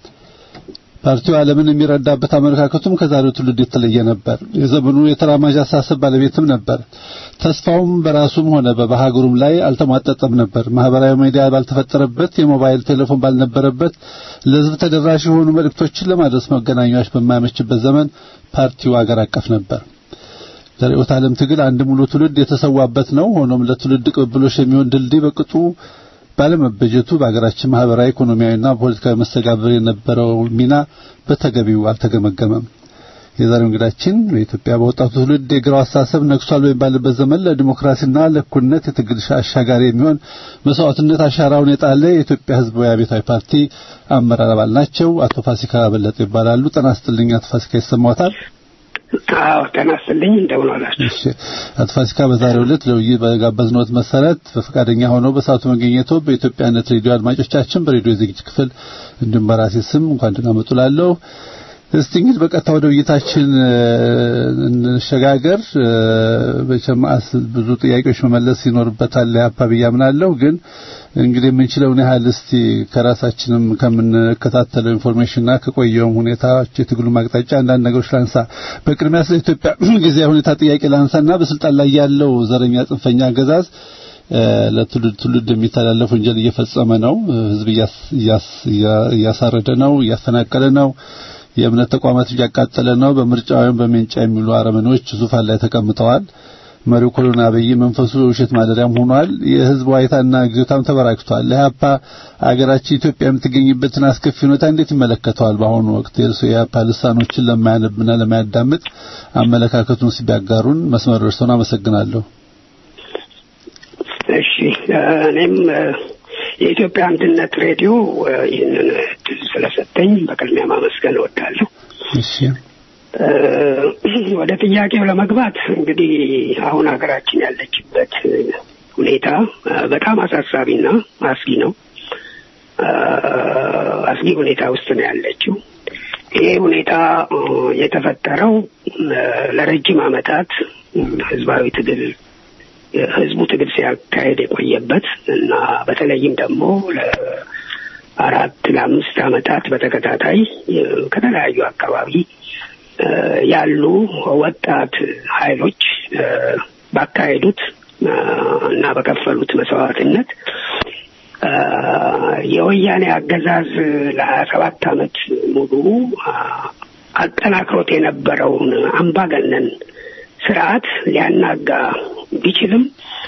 S5: ፓርቲው ዓለምን የሚረዳበት አመለካከቱም ከዛሬው ትውልድ የተለየ ነበር። የዘመኑ የተራማጅ አሳሰብ ባለቤትም ነበር። ተስፋውም በራሱም ሆነ በሀገሩም ላይ አልተሟጠጠም ነበር። ማህበራዊ ሚዲያ ባልተፈጠረበት፣ የሞባይል ቴሌፎን ባልነበረበት፣ ለሕዝብ ተደራሽ የሆኑ መልእክቶችን ለማድረስ መገናኛዎች በማያመችበት ዘመን ፓርቲው አገር አቀፍ ነበር። ለርዕዮተ ዓለም ትግል አንድ ሙሉ ትውልድ የተሰዋበት ነው። ሆኖም ለትውልድ ቅብብሎሽ የሚሆን ድልድይ በቅጡ ባለመበጀቱ በሀገራችን ማህበራዊ፣ ኢኮኖሚያዊና ፖለቲካዊ መስተጋብር የነበረው ሚና በተገቢው አልተገመገመም። የዛሬው እንግዳችን በኢትዮጵያ በወጣቱ ትውልድ የግራው አስተሳሰብ ነግሷል በሚባልበት ዘመን ለዲሞክራሲና ለእኩልነት የትግል አሻጋሪ የሚሆን መስዋዕትነት አሻራውን የጣለ የኢትዮጵያ ሕዝባዊ አብዮታዊ ፓርቲ አመራር አባል ናቸው። አቶ ፋሲካ በለጠ ይባላሉ። ጤና ይስጥልኝ አቶ ፋሲካ ይሰማዎታል?
S6: አዎ ጤና ይስጥልኝ። እንደምን ዋላችሁ?
S5: እሺ አቶ ፋሲካ በዛሬው ዕለት ለውይይት በጋበዝነዎት መሰረት በፈቃደኛ ሆነው በሰዓቱ መገኘቶ በኢትዮጵያነት ሬዲዮ አድማጮቻችን በሬዲዮ ዝግጅት ክፍል እንዲሁም በራሴ ስም እንኳን ደህና መጡ እላለሁ። እስቲ እንግዲህ በቀጥታ ወደ ውይይታችን እንሸጋገር። በቸማስ ብዙ ጥያቄዎች መመለስ ይኖርበታል ያፓ ብዬ አምናለሁ። ግን እንግዲህ የምንችለውን ያህል እስቲ ከራሳችንም ከምንከታተለው ኢንፎርሜሽንና ከቆየውም ሁኔታዎች የትግሉ ማቅጣጫ አንዳንድ ነገሮች ላንሳ። በቅድሚያ ስለ ኢትዮጵያ ጊዜያዊ ሁኔታ ጥያቄ ላንሳና በስልጣን ላይ ያለው ዘረኛ ጽንፈኛ አገዛዝ ለትውልድ ትውልድ የሚተላለፍ ወንጀል እየፈጸመ ነው። ህዝብ እያሳረደ ነው፣ እያፈናቀለ ነው። የእምነት ተቋማት እያቃጠለ ነው። በምርጫ ወይም በሜንጫ የሚሉ አረመኔዎች ዙፋን ላይ ተቀምጠዋል። መሪው ኮሎና አብይ መንፈሱ የውሸት ማደሪያም ሆኗል። የህዝብ ዋይታና ግዞታም ተበራክቷል። ለኢህአፓ አገራችን ኢትዮጵያ የምትገኝበትን አስከፊ ሁኔታ እንዴት ይመለከተዋል? በአሁኑ ወቅት የእርሱ የኢህአፓ ልሳኖችን ለማያነብና ለማያዳምጥ አመለካከቱን ሲቢያጋሩን መስመር ደርሰውን አመሰግናለሁ።
S6: እሺ እኔም የኢትዮጵያ አንድነት ሬዲዮ ይህንን እድል ስለሰጠኝ በቅድሚያ ማመስገን እወዳለሁ።
S5: እሺ
S6: ወደ ጥያቄው ለመግባት እንግዲህ አሁን ሀገራችን ያለችበት ሁኔታ በጣም አሳሳቢና አስጊ ነው። አስጊ ሁኔታ ውስጥ ነው ያለችው። ይሄ ሁኔታ የተፈጠረው ለረጅም ዓመታት ህዝባዊ ትግል ህዝቡ ትግል ሲያካሄድ የቆየበት እና በተለይም ደግሞ ለአራት ለአምስት ዓመታት በተከታታይ ከተለያዩ አካባቢ ያሉ ወጣት ኃይሎች ባካሄዱት እና በከፈሉት መስዋዕትነት የወያኔ አገዛዝ ለሀያ ሰባት ዓመት ሙሉ አጠናክሮት የነበረውን አምባገነን ስርዓት ሊያናጋ ቢችልም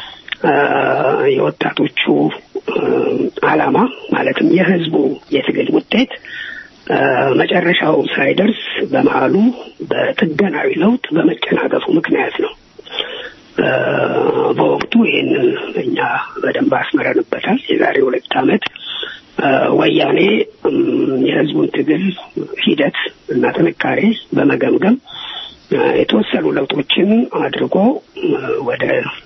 S6: የወጣቶቹ ዓላማ ማለትም የህዝቡ የትግል ውጤት መጨረሻው ሳይደርስ በመሀሉ በጥገናዊ ለውጥ በመጨናገፉ ምክንያት ነው። በወቅቱ ይህንን እኛ በደንብ አስመረንበታል። የዛሬ ሁለት ዓመት ወያኔ የህዝቡን ትግል ሂደት እና ጥንካሬ በመገምገም የተወሰኑ ለውጦችን አድርጎ ወደ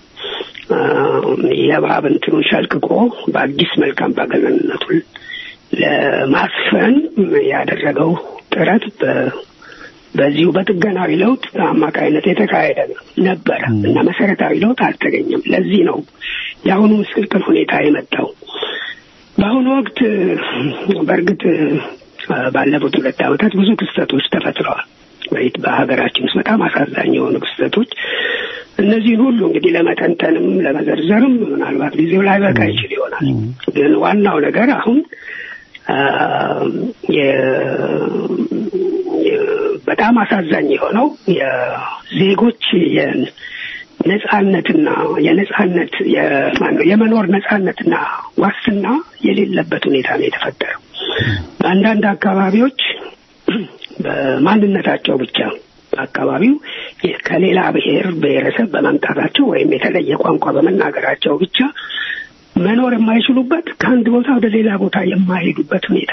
S6: የእባብ እንትኑን ሸልቅቆ በአዲስ መልክ አምባገነንነቱን ለማስፈን ያደረገው ጥረት በዚሁ በጥገናዊ ለውጥ አማካይነት የተካሄደ ነበረ እና መሰረታዊ ለውጥ አልተገኘም። ለዚህ ነው የአሁኑ ምስቅልቅል ሁኔታ የመጣው። በአሁኑ ወቅት በእርግጥ ባለፉት ሁለት ዓመታት ብዙ ክስተቶች ተፈጥረዋል። ወይት በሀገራችን ውስጥ በጣም አሳዛኝ የሆኑ ክስተቶች እነዚህን ሁሉ እንግዲህ ለመተንተንም ለመዘርዘርም ምናልባት ጊዜው ላይ በቃ ይችል ይሆናል። ግን ዋናው ነገር አሁን በጣም አሳዛኝ የሆነው የዜጎች የነጻነትና የነጻነት የመኖር ነጻነትና ዋስትና የሌለበት ሁኔታ ነው የተፈጠረው። በአንዳንድ አካባቢዎች በማንነታቸው ብቻ አካባቢው ከሌላ ብሔር ብሔረሰብ በመምጣታቸው ወይም የተለየ ቋንቋ በመናገራቸው ብቻ መኖር የማይችሉበት ከአንድ ቦታ ወደ ሌላ ቦታ የማይሄዱበት ሁኔታ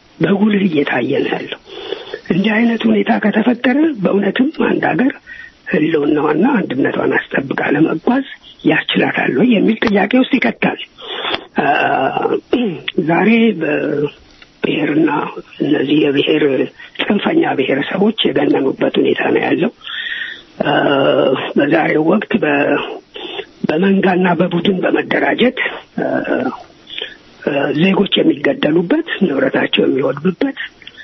S6: በጉልህ እየታየ ነው ያለው። እንዲህ አይነት ሁኔታ ከተፈጠረ በእውነትም አንድ ሀገር ህልውናዋና አንድነቷን አስጠብቃ ለመጓዝ ያስችላታል ወይ የሚል ጥያቄ ውስጥ ይከታል። ዛሬ በብሔርና እነዚህ የብሔር ጽንፈኛ ብሔረሰቦች የገነኑበት ሁኔታ ነው ያለው። በዛሬው ወቅት በመንጋና በቡድን በመደራጀት ዜጎች የሚገደሉበት፣ ንብረታቸው የሚወድምበት፣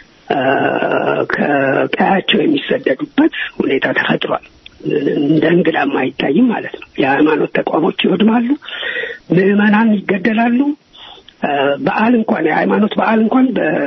S6: ከቀያቸው የሚሰደዱበት ሁኔታ ተፈጥሯል። እንደ እንግዳም አይታይም ማለት ነው። የሃይማኖት ተቋሞች ይወድማሉ፣ ምዕመናን ይገደላሉ። በዓል እንኳን የሃይማኖት በዓል እንኳን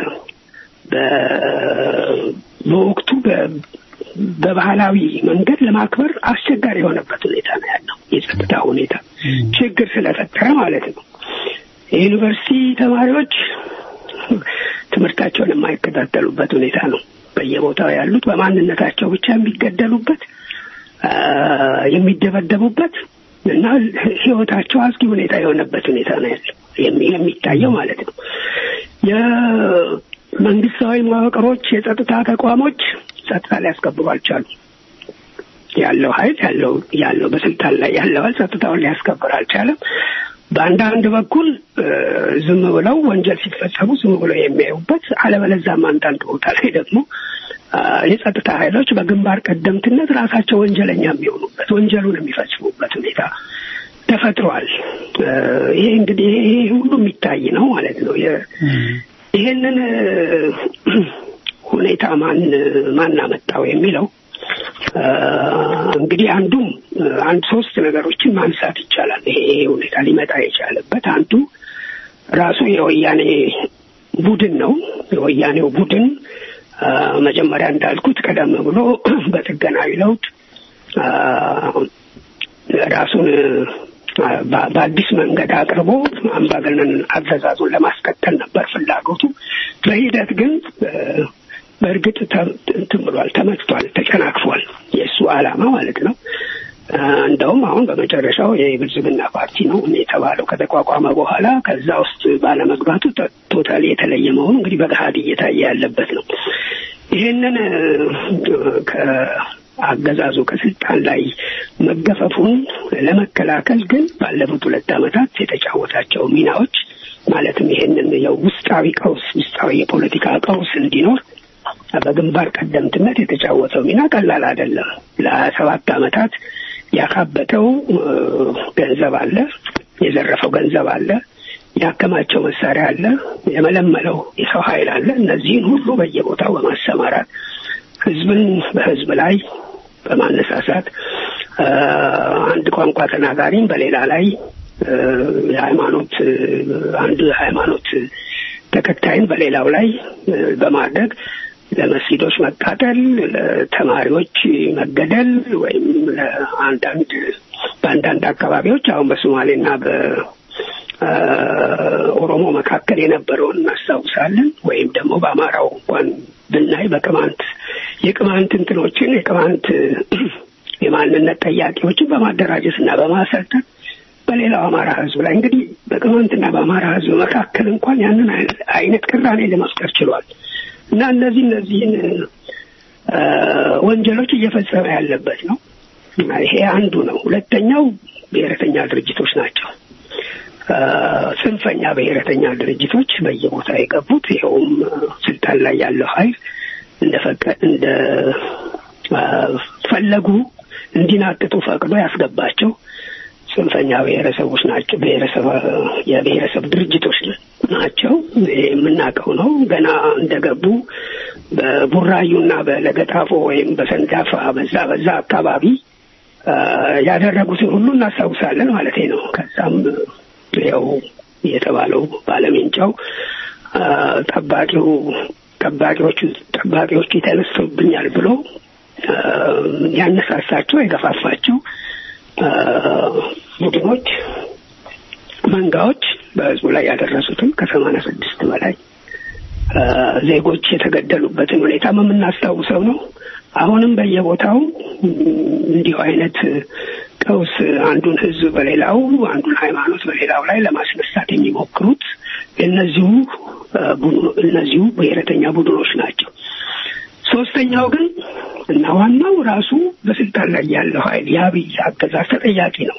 S6: በወቅቱ በባህላዊ መንገድ ለማክበር አስቸጋሪ የሆነበት ሁኔታ ነው ያለው። የጸጥታ ሁኔታ ችግር ስለፈጠረ ማለት ነው። የዩኒቨርሲቲ ተማሪዎች ትምህርታቸውን የማይከታተሉበት ሁኔታ ነው። በየቦታው ያሉት በማንነታቸው ብቻ የሚገደሉበት የሚደበደቡበት እና ሕይወታቸው አስጊ ሁኔታ የሆነበት ሁኔታ ነው ያለው የሚታየው ማለት ነው። የመንግስታዊ መዋቅሮች፣ የጸጥታ ተቋሞች ጸጥታ ሊያስከብሩ አልቻሉም። ያለው ኃይል ያለው ያለው በስልጣን ላይ ያለው ኃይል ጸጥታውን ሊያስከብር አልቻለም። በአንዳንድ በኩል ዝም ብለው ወንጀል ሲፈጸሙ ዝም ብለው የሚያዩበት፣ አለበለዛም አንዳንድ ቦታ ላይ ደግሞ የጸጥታ ኃይሎች በግንባር ቀደምትነት ራሳቸው ወንጀለኛ የሚሆኑበት ወንጀሉን የሚፈጽሙበት ሁኔታ ተፈጥሯል። ይሄ እንግዲህ ይሄ ሁሉ የሚታይ ነው ማለት ነው። ይሄንን ሁኔታ ማን ማን አመጣው የሚለው እንግዲህ አንዱም አንድ ሶስት ነገሮችን ማንሳት ይቻላል። ይሄ ሁኔታ ሊመጣ የቻለበት አንዱ ራሱ የወያኔ ቡድን ነው። የወያኔው ቡድን መጀመሪያ እንዳልኩት ቀደም ብሎ በጥገናዊ ለውጥ ራሱን በአዲስ መንገድ አቅርቦ አምባገነን አገዛዙን ለማስቀጠል ነበር ፍላጎቱ። በሂደት ግን በእርግጥ እንትን ብሏል፣ ተመትቷል፣ ተጨናክፏል። የእሱ ዓላማ ማለት ነው። እንደውም አሁን በመጨረሻው የብልጽግና ፓርቲ ነው የተባለው ከተቋቋመ በኋላ ከዛ ውስጥ ባለመግባቱ ቶታሊ የተለየ መሆኑ እንግዲህ በገሀድ እየታየ ያለበት ነው። ይህንን ከአገዛዙ ከስልጣን ላይ መገፈፉን ለመከላከል ግን ባለፉት ሁለት ዓመታት የተጫወታቸው ሚናዎች ማለትም ይሄንን የውስጣዊ ቀውስ ውስጣዊ የፖለቲካ ቀውስ እንዲኖር በግንባር ቀደምትነት የተጫወተው ሚና ቀላል አይደለም። ለሀያ ሰባት ዓመታት ያካበተው ገንዘብ አለ፣ የዘረፈው ገንዘብ አለ፣ ያከማቸው መሳሪያ አለ፣ የመለመለው የሰው ኃይል አለ። እነዚህን ሁሉ በየቦታው በማሰማራት ህዝብን በህዝብ ላይ በማነሳሳት አንድ ቋንቋ ተናጋሪም በሌላ ላይ የሃይማኖት አንድ ሃይማኖት ተከታይን በሌላው ላይ በማድረግ ለመስጊዶች መቃጠል፣ ለተማሪዎች መገደል ወይም ለአንዳንድ በአንዳንድ አካባቢዎች አሁን በሶማሌና በኦሮሞ መካከል የነበረውን እናስታውሳለን። ወይም ደግሞ በአማራው እንኳን ብናይ በቅማንት የቅማንት እንትኖችን የቅማንት የማንነት ጠያቂዎችን በማደራጀት እና በማሰልጠን በሌላው አማራ ህዝብ ላይ እንግዲህ በቅማንትና በአማራ ህዝብ መካከል እንኳን ያንን አይነት ቅራኔ ለመፍጠር ችሏል እና እነዚህ እነዚህን ወንጀሎች እየፈጸመ ያለበት ነው። ይሄ አንዱ ነው። ሁለተኛው ብሔረተኛ ድርጅቶች ናቸው። ጽንፈኛ ብሔረተኛ ድርጅቶች በየቦታ የገቡት ይኸውም ስልጣን ላይ ያለው ኃይል እንደፈቀ እንደ ፈለጉ እንዲናጥጡ ፈቅዶ ያስገባቸው ጽንፈኛ ብሔረሰቦች ናቸው። ብሔረሰብ የብሔረሰብ ድርጅቶች ናቸው። የምናውቀው ነው። ገና እንደገቡ በቡራዩና በለገጣፎ ወይም በሰንዳፋ በዛ በዛ አካባቢ ያደረጉትን ሁሉ እናስታውሳለን ማለት ነው። ከዛም ያው የተባለው ባለሜንጫው ጠባቂው ጠባቂዎቹ ጠባቂዎቹ ተነስተውብኛል ብሎ ያነሳሳቸው የገፋፋቸው ቡድኖች መንጋዎች በህዝቡ ላይ ያደረሱትን ከሰማንያ ስድስት በላይ ዜጎች የተገደሉበትን ሁኔታ የምናስታውሰው ነው። አሁንም በየቦታው እንዲሁ አይነት ቀውስ አንዱን ህዝብ በሌላው አንዱን ሃይማኖት በሌላው ላይ ለማስነሳት የሚሞክሩት እነዚሁ እነዚሁ ብሔረተኛ ቡድኖች ናቸው። ሶስተኛው ግን እና ዋናው ራሱ በስልጣን ላይ ያለው ኃይል የአብይ አገዛዝ ተጠያቂ ነው።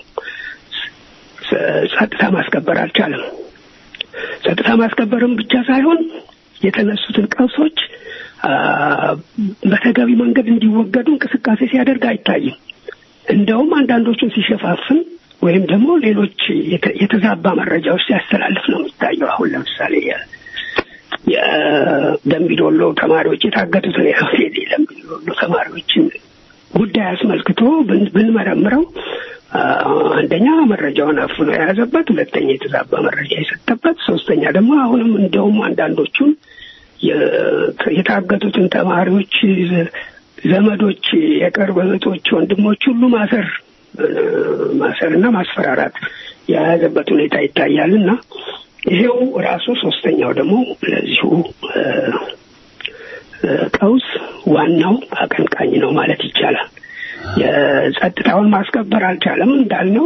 S6: ጸጥታ ማስከበር አልቻለም። ጸጥታ ማስከበርም ብቻ ሳይሆን የተነሱትን ቀውሶች በተገቢ መንገድ እንዲወገዱ እንቅስቃሴ ሲያደርግ አይታይም። እንደውም አንዳንዶቹን ሲሸፋፍን ወይም ደግሞ ሌሎች የተዛባ መረጃዎች ሲያስተላልፍ ነው የሚታየው። አሁን ለምሳሌ የደምቢዶሎ ተማሪዎች የታገቱትን የደምቢዶሎ ተማሪዎችን ጉዳይ አስመልክቶ ብንመረምረው አንደኛ መረጃውን አፍኖ የያዘበት፣ ሁለተኛ የተዛባ መረጃ የሰጠበት፣ ሶስተኛ ደግሞ አሁንም እንደውም አንዳንዶቹን የታገቱትን ተማሪዎች ዘመዶች፣ የቅርብ እህቶች፣ ወንድሞች ሁሉ ማሰር ማሰር እና ማስፈራራት የያዘበት ሁኔታ ይታያል እና ይሄው ራሱ ሶስተኛው ደግሞ ለዚሁ ቀውስ ዋናው አቀንቃኝ ነው ማለት ይቻላል። የጸጥታውን ማስከበር አልቻለም እንዳልነው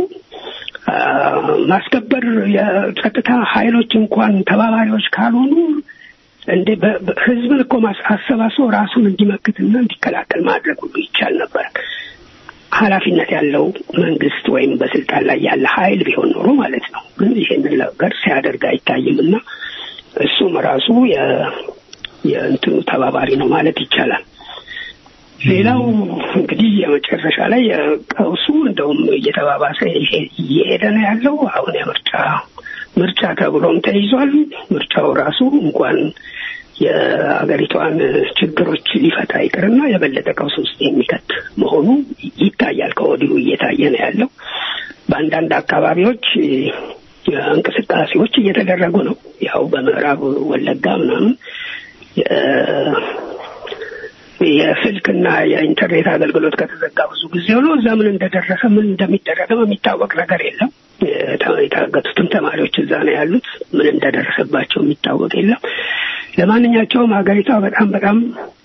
S6: ማስከበር የጸጥታ ኃይሎች እንኳን ተባባሪዎች ካልሆኑ እንዴ ህዝብን እኮ አሰባስቦ ራሱን እንዲመክትና እንዲከላከል ማድረግ ሁሉ ይቻል ነበር። ኃላፊነት ያለው መንግስት ወይም በስልጣን ላይ ያለ ኃይል ቢሆን ኖሮ ማለት ነው። ግን ይሄንን ነገር ሲያደርግ አይታይም እና እሱም ራሱ የእንትኑ ተባባሪ ነው ማለት ይቻላል። ሌላው እንግዲህ የመጨረሻ ላይ ቀውሱ እንደውም እየተባባሰ እየሄደ ነው ያለው። አሁን የምርጫ ምርጫ ተብሎም ተይዟል። ምርጫው ራሱ እንኳን የአገሪቷን ችግሮች ሊፈታ ይቅርና የበለጠ ቀውስ ውስጥ የሚከት መሆኑ ይታያል። ከወዲሁ እየታየ ነው ያለው። በአንዳንድ አካባቢዎች እንቅስቃሴዎች እየተደረጉ ነው። ያው በምዕራብ ወለጋ ምናምን የስልክና የኢንተርኔት አገልግሎት ከተዘጋ ብዙ ጊዜ ሆኖ እዛ ምን እንደደረሰ ምን እንደሚደረግም የሚታወቅ ነገር የለም። የታገቱትም ተማሪዎች እዛ ነው ያሉት። ምን እንደደረሰባቸው የሚታወቅ የለም። ለማንኛቸውም ሀገሪቷ በጣም በጣም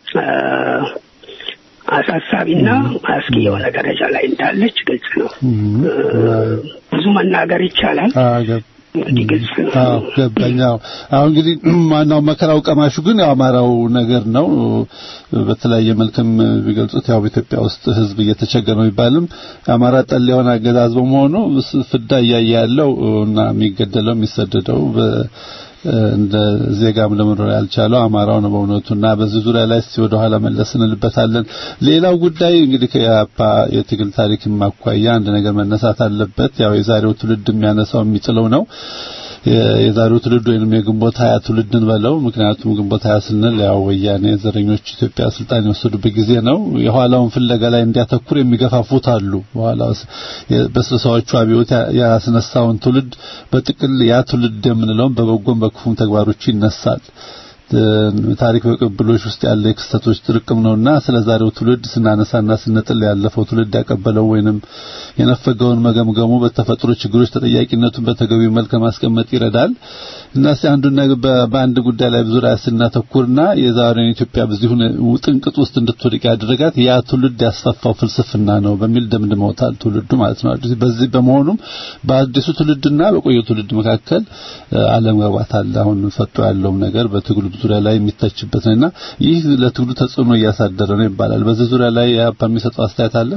S6: አሳሳቢና አስጊ የሆነ ደረጃ ላይ እንዳለች ግልጽ ነው። ብዙ መናገር ይቻላል። እንግዲህ ግልጽ ነው።
S5: አዎ ገባኝ። አዎ አሁን እንግዲህ ማናው መከራው ቀማሹ ግን ያው አማራው ነገር ነው። በተለያየ መልክም ቢገልጹት ያው በኢትዮጵያ ውስጥ ሕዝብ እየተቸገረ ነው ቢባልም አማራ ጠል የሆነ አገዛዝ በመሆኑ ፍዳ እያየ ያለው እና የሚገደለው የሚሰደደው እንደ ዜጋም ለመኖር ያልቻለው አማራው ነው በእውነቱና በዚህ ዙሪያ ላይ እስቲ ወደ ኋላ መለስ እንልበታለን። ሌላው ጉዳይ እንግዲህ ከያፓ የትግል ታሪክ ማኳያ አንድ ነገር መነሳት አለበት። ያው የዛሬው ትውልድ የሚያነሳው የሚጥለው ነው። የዛሬው ትውልድ ወይንም የግንቦት ሀያ ትውልድን በለው። ምክንያቱም ግንቦት ሀያ ስንል ያው ወያኔ ዘረኞች ኢትዮጵያ ስልጣን የወሰዱበት ጊዜ ነው። የኋላውን ፍለጋ ላይ እንዲያተኩር የሚገፋፉት አሉ። በኋላ በስልሳዎቹ አብዮት ያስነሳውን ትውልድ በጥቅል ያ ትውልድ የምንለውን በበጎም በክፉም ተግባሮቹ ይነሳል። ታሪክ በቅብሎች ውስጥ ያለ የክስተቶች ጥርቅም ነውና ስለ ዛሬው ትውልድ ስናነሳና ስንጥል ያለፈው ትውልድ ያቀበለው ወይንም የነፈገውን መገምገሙ በተፈጥሮ ችግሮች ተጠያቂነቱን በተገቢው መልክ ማስቀመጥ ይረዳል እና እስቲ አንዱን በአንድ ጉዳይ ላይ ዙሪያ ስናተኩርና የዛሬውን ኢትዮጵያ በዚህ ጥንቅጥ ውስጥ እንድትወድቅ ያደረጋት ያ ትውልድ ያስፋፋው ፍልስፍና ነው በሚል ደምድመውታል። ትውልዱ ማለት ነው። በዚህ በመሆኑም በአዲሱ ትውልድና በቆየው ትውልድ መካከል አለመግባባት አለ። አሁን ፈጦ ያለውም ነገር በትግሉ ዙሪያ ላይ የሚተችበት ነውና ይህ ለትግሉ ተጽዕኖ እያሳደረ ነው ይባላል። በዚህ ዙሪያ ላይ ያፓ የሚሰጠው አስተያየት አለ?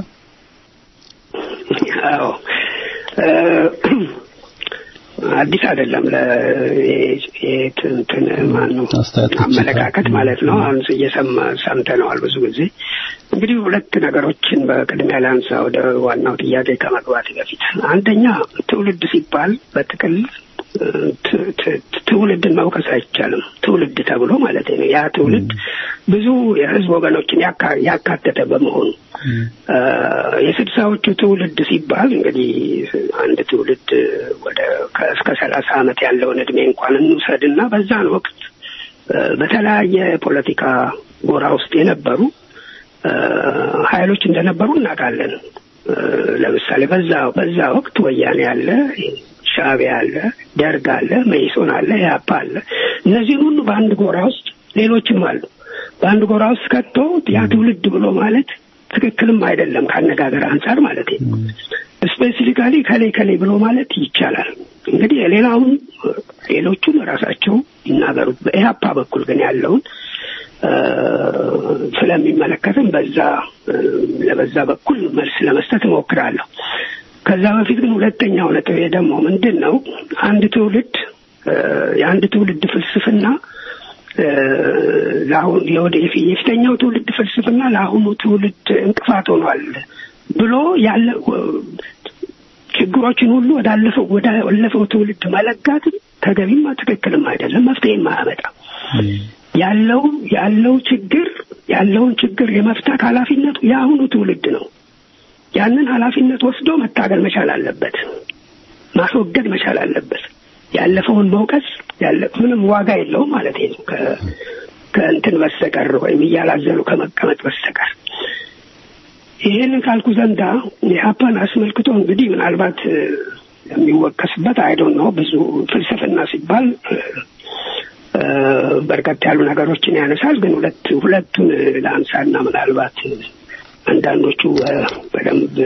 S6: አዎ አዲስ አይደለም። ለእንትን ማን ነው አመለካከት ማለት ነው። አሁን እየሰማ ሰምተነዋል ብዙ ጊዜ። እንግዲህ ሁለት ነገሮችን በቅድሚያ ላንሳ ወደ ዋናው ጥያቄ ከመግባት በፊት አንደኛ ትውልድ ሲባል በጥቅል ትውልድን መውቀስ አይቻልም። ትውልድ ተብሎ ማለት ነው። ያ ትውልድ ብዙ የህዝብ ወገኖችን ያካተተ በመሆኑ የስድሳዎቹ ትውልድ ሲባል እንግዲህ አንድ ትውልድ ወደ እስከ ሰላሳ ዓመት ያለውን እድሜ እንኳን እንውሰድና በዛን ወቅት በተለያየ ፖለቲካ ጎራ ውስጥ የነበሩ ኃይሎች እንደነበሩ እናውቃለን። ለምሳሌ በዛ በዛ ወቅት ወያኔ አለ ሻዕቢያ አለ፣ ደርግ አለ፣ መኢሶን አለ፣ ኢህአፓ አለ። እነዚህን ሁሉ በአንድ ጎራ ውስጥ ሌሎችም አሉ። በአንድ ጎራ ውስጥ ከቶ ያ ትውልድ ብሎ ማለት ትክክልም አይደለም ከአነጋገር አንጻር ማለት ነው። ስፔሲፊካሊ ከሌ ከሌ ብሎ ማለት ይቻላል። እንግዲህ ሌላውን ሌሎቹን ራሳቸው ይናገሩት። በኢህአፓ በኩል ግን ያለውን ስለሚመለከትም በዛ ለበዛ በኩል መልስ ለመስጠት እሞክራለሁ። ከዛ በፊት ግን ሁለተኛው ነጥብ ደግሞ ምንድን ነው? አንድ ትውልድ የአንድ ትውልድ ፍልስፍና ለአሁን የፊተኛው ትውልድ ፍልስፍና ለአሁኑ ትውልድ እንቅፋት ሆኗል ብሎ ያለ ችግሮችን ሁሉ ወዳለፈው ወዳለፈው ትውልድ መለጋት ተገቢም ትክክልም አይደለም፣ መፍትሄም አያመጣም። ያለው ያለው ችግር ያለውን ችግር የመፍታት ኃላፊነቱ የአሁኑ ትውልድ ነው። ያንን ኃላፊነት ወስዶ መታገል መቻል አለበት፣ ማስወገድ መቻል አለበት። ያለፈውን መውቀስ ያለ ምንም ዋጋ የለውም ማለት ነው ከእንትን በስተቀር ወይም እያላዘኑ ከመቀመጥ በስተቀር። ይህንን ካልኩ ዘንዳ የሀፓን አስመልክቶ እንግዲህ ምናልባት የሚወቀስበት አይዶን ነው ብዙ ፍልስፍና ሲባል በርከት ያሉ ነገሮችን ያነሳል። ግን ሁለት ሁለቱን ለአንሳና ምናልባት አንዳንዶቹ በደንብ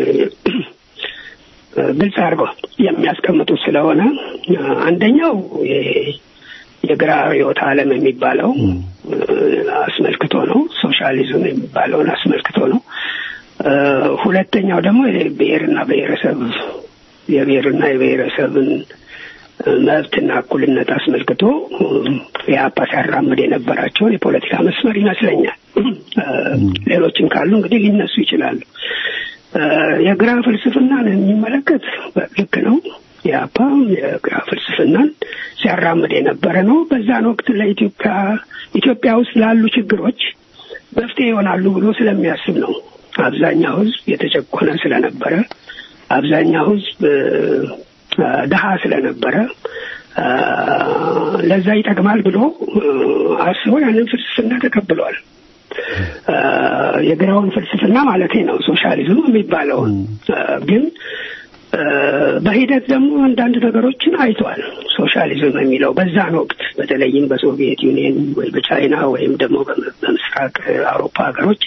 S6: ግልጽ አድርገው የሚያስቀምጡት ስለሆነ አንደኛው የግራ ርዕዮተ ዓለም የሚባለው አስመልክቶ ነው። ሶሻሊዝም የሚባለውን አስመልክቶ ነው። ሁለተኛው ደግሞ የብሔርና ብሔረሰብ የብሔርና የብሔረሰብን መብትና እኩልነት አስመልክቶ የአፓ ሲያራምድ የነበራቸውን የፖለቲካ መስመር ይመስለኛል። ሌሎችም ካሉ እንግዲህ ሊነሱ ይችላሉ። የግራ ፍልስፍናን የሚመለከት ልክ ነው። የአፓ የግራ ፍልስፍናን ሲያራምድ የነበረ ነው። በዛን ወቅት ለኢትዮጵያ ኢትዮጵያ ውስጥ ላሉ ችግሮች መፍትሄ ይሆናሉ ብሎ ስለሚያስብ ነው። አብዛኛው ሕዝብ የተጨቆነ ስለነበረ፣ አብዛኛው ሕዝብ ድሀ ስለነበረ ለዛ ይጠቅማል ብሎ አስቦ ያንን ፍልስፍና ተቀብሏል። የግራውን ፍልስፍና ማለት ነው ሶሻሊዝም የሚባለውን ግን በሂደት ደግሞ አንዳንድ ነገሮችን አይቷል። ሶሻሊዝም የሚለው በዛን ወቅት በተለይም በሶቪየት ዩኒየን ወይ በቻይና ወይም ደግሞ በምስራቅ አውሮፓ ሀገሮች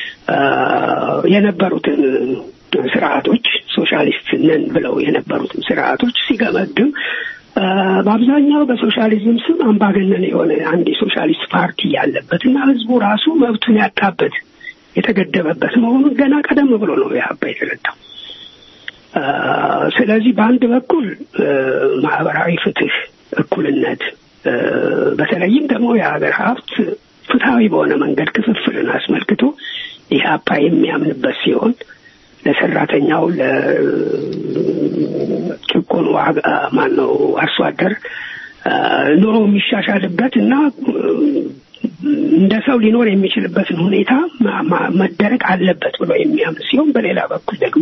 S6: የነበሩትን ስርዓቶች ሶሻሊስት ነን ብለው የነበሩትን ስርዓቶች ሲገመግም በአብዛኛው በሶሻሊዝም ስም አምባገነን የሆነ አንድ የሶሻሊስት ፓርቲ ያለበት እና ህዝቡ ራሱ መብቱን ያጣበት የተገደበበት መሆኑን ገና ቀደም ብሎ ነው የሀባ የተረዳው። ስለዚህ በአንድ በኩል ማህበራዊ ፍትህ፣ እኩልነት በተለይም ደግሞ የሀገር ሀብት ፍትሐዊ በሆነ መንገድ ክፍፍልን አስመልክቶ ኢህአፓ የሚያምንበት ሲሆን ለሰራተኛው ለጭቁን ዋጋ ማን ነው አርሶ አደር ኑሮ የሚሻሻልበት እና እንደ ሰው ሊኖር የሚችልበትን ሁኔታ መደረግ አለበት ብሎ የሚያምን ሲሆን በሌላ በኩል ደግሞ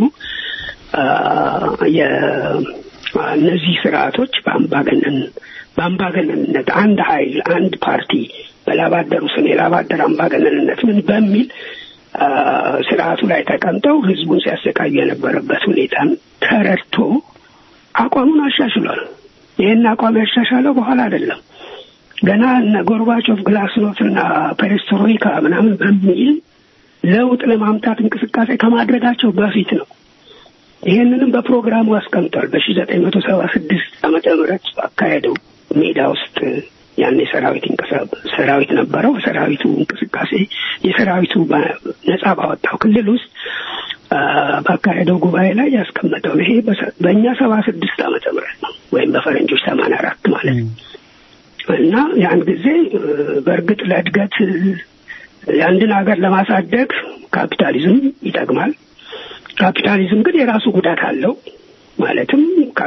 S6: እነዚህ ስርዓቶች በአምባገነን በአምባገነንነት አንድ ኃይል አንድ ፓርቲ በላባደሩ ስም የላባደር አምባገነንነት ምን በሚል ስርዓቱ ላይ ተቀምጠው ህዝቡን ሲያሰቃዩ የነበረበት ሁኔታን ተረድቶ አቋሙን አሻሽሏል። ይህን አቋም ያሻሻለው በኋላ አይደለም። ገና እነ ጎርባቾቭ ግላስኖት እና ፔሬስትሮይካ ምናምን በሚል ለውጥ ለማምጣት እንቅስቃሴ ከማድረጋቸው በፊት ነው። ይህንንም በፕሮግራሙ አስቀምጧል። በሺ ዘጠኝ መቶ ሰባ ስድስት ዓመተ ምህረት አካሄደው ሜዳ ውስጥ ያን የሰራዊት ሰራዊት ነበረው። ሰራዊቱ እንቅስቃሴ የሰራዊቱ ነጻ ባወጣው ክልል ውስጥ ባካሄደው ጉባኤ ላይ ያስቀመጠው ይሄ በእኛ ሰባ ስድስት ዓመተ ምህረት ነው ወይም በፈረንጆች ሰማንያ አራት ማለት ነው እና ያን ጊዜ በእርግጥ ለእድገት የአንድን ሀገር ለማሳደግ ካፒታሊዝም ይጠቅማል። ካፒታሊዝም ግን የራሱ ጉዳት አለው። ማለትም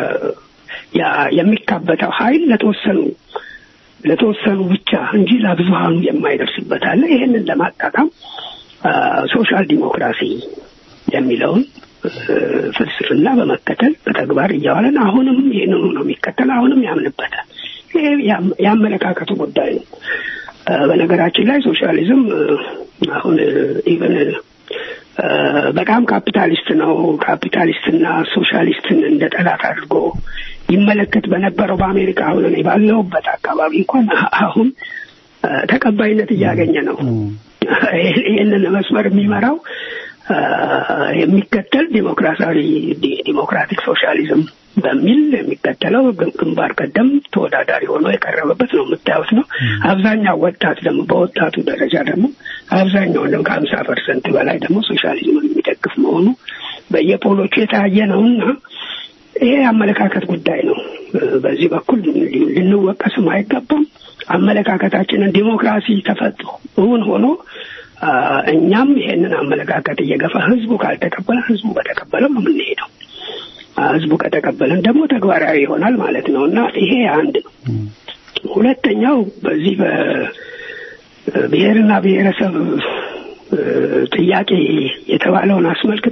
S6: የሚካበተው ኃይል ለተወሰኑ ለተወሰኑ ብቻ እንጂ ለብዙሃኑ የማይደርስበት አለ። ይህንን ለማጣጣም ሶሻል ዲሞክራሲ የሚለውን ፍልስፍና በመከተል በተግባር እያዋለን አሁንም ይህንኑ ነው የሚከተል፣ አሁንም ያምንበታል። ይሄ ያመለካከቱ ጉዳይ ነው። በነገራችን ላይ ሶሻሊዝም አሁን ኢቨን በጣም ካፒታሊስት ነው። ካፒታሊስትና ሶሻሊስትን እንደ ጠላት አድርጎ ይመለከት በነበረው በአሜሪካ አሁን እኔ ባለሁበት አካባቢ እንኳን አሁን ተቀባይነት እያገኘ ነው። ይህንን መስመር የሚመራው የሚከተል ዲሞክራሲያዊ ዲሞክራቲክ ሶሻሊዝም በሚል የሚከተለው ግንባር ቀደም ተወዳዳሪ ሆኖ የቀረበበት ነው የምታዩት ነው። አብዛኛው ወጣት ደግሞ በወጣቱ ደረጃ ደግሞ አብዛኛው ደግሞ ከሀምሳ ፐርሰንት በላይ ደግሞ ሶሻሊዝምን የሚደግፍ መሆኑ በየፖሎቹ የታየ ነውና ይሄ የአመለካከት ጉዳይ ነው። በዚህ በኩል ልንወቀስም አይገባም። አመለካከታችንን ዲሞክራሲ ተፈጥሮ እውን ሆኖ እኛም ይሄንን አመለካከት እየገፋ ህዝቡ ካልተቀበለ ህዝቡ በተቀበለው ነው የምንሄደው። ህዝቡ ከተቀበለን ደግሞ ተግባራዊ ይሆናል ማለት ነው እና ይሄ አንድ ነው። ሁለተኛው በዚህ በብሔርና ብሔረሰብ ጥያቄ የተባለውን አስመልክቶ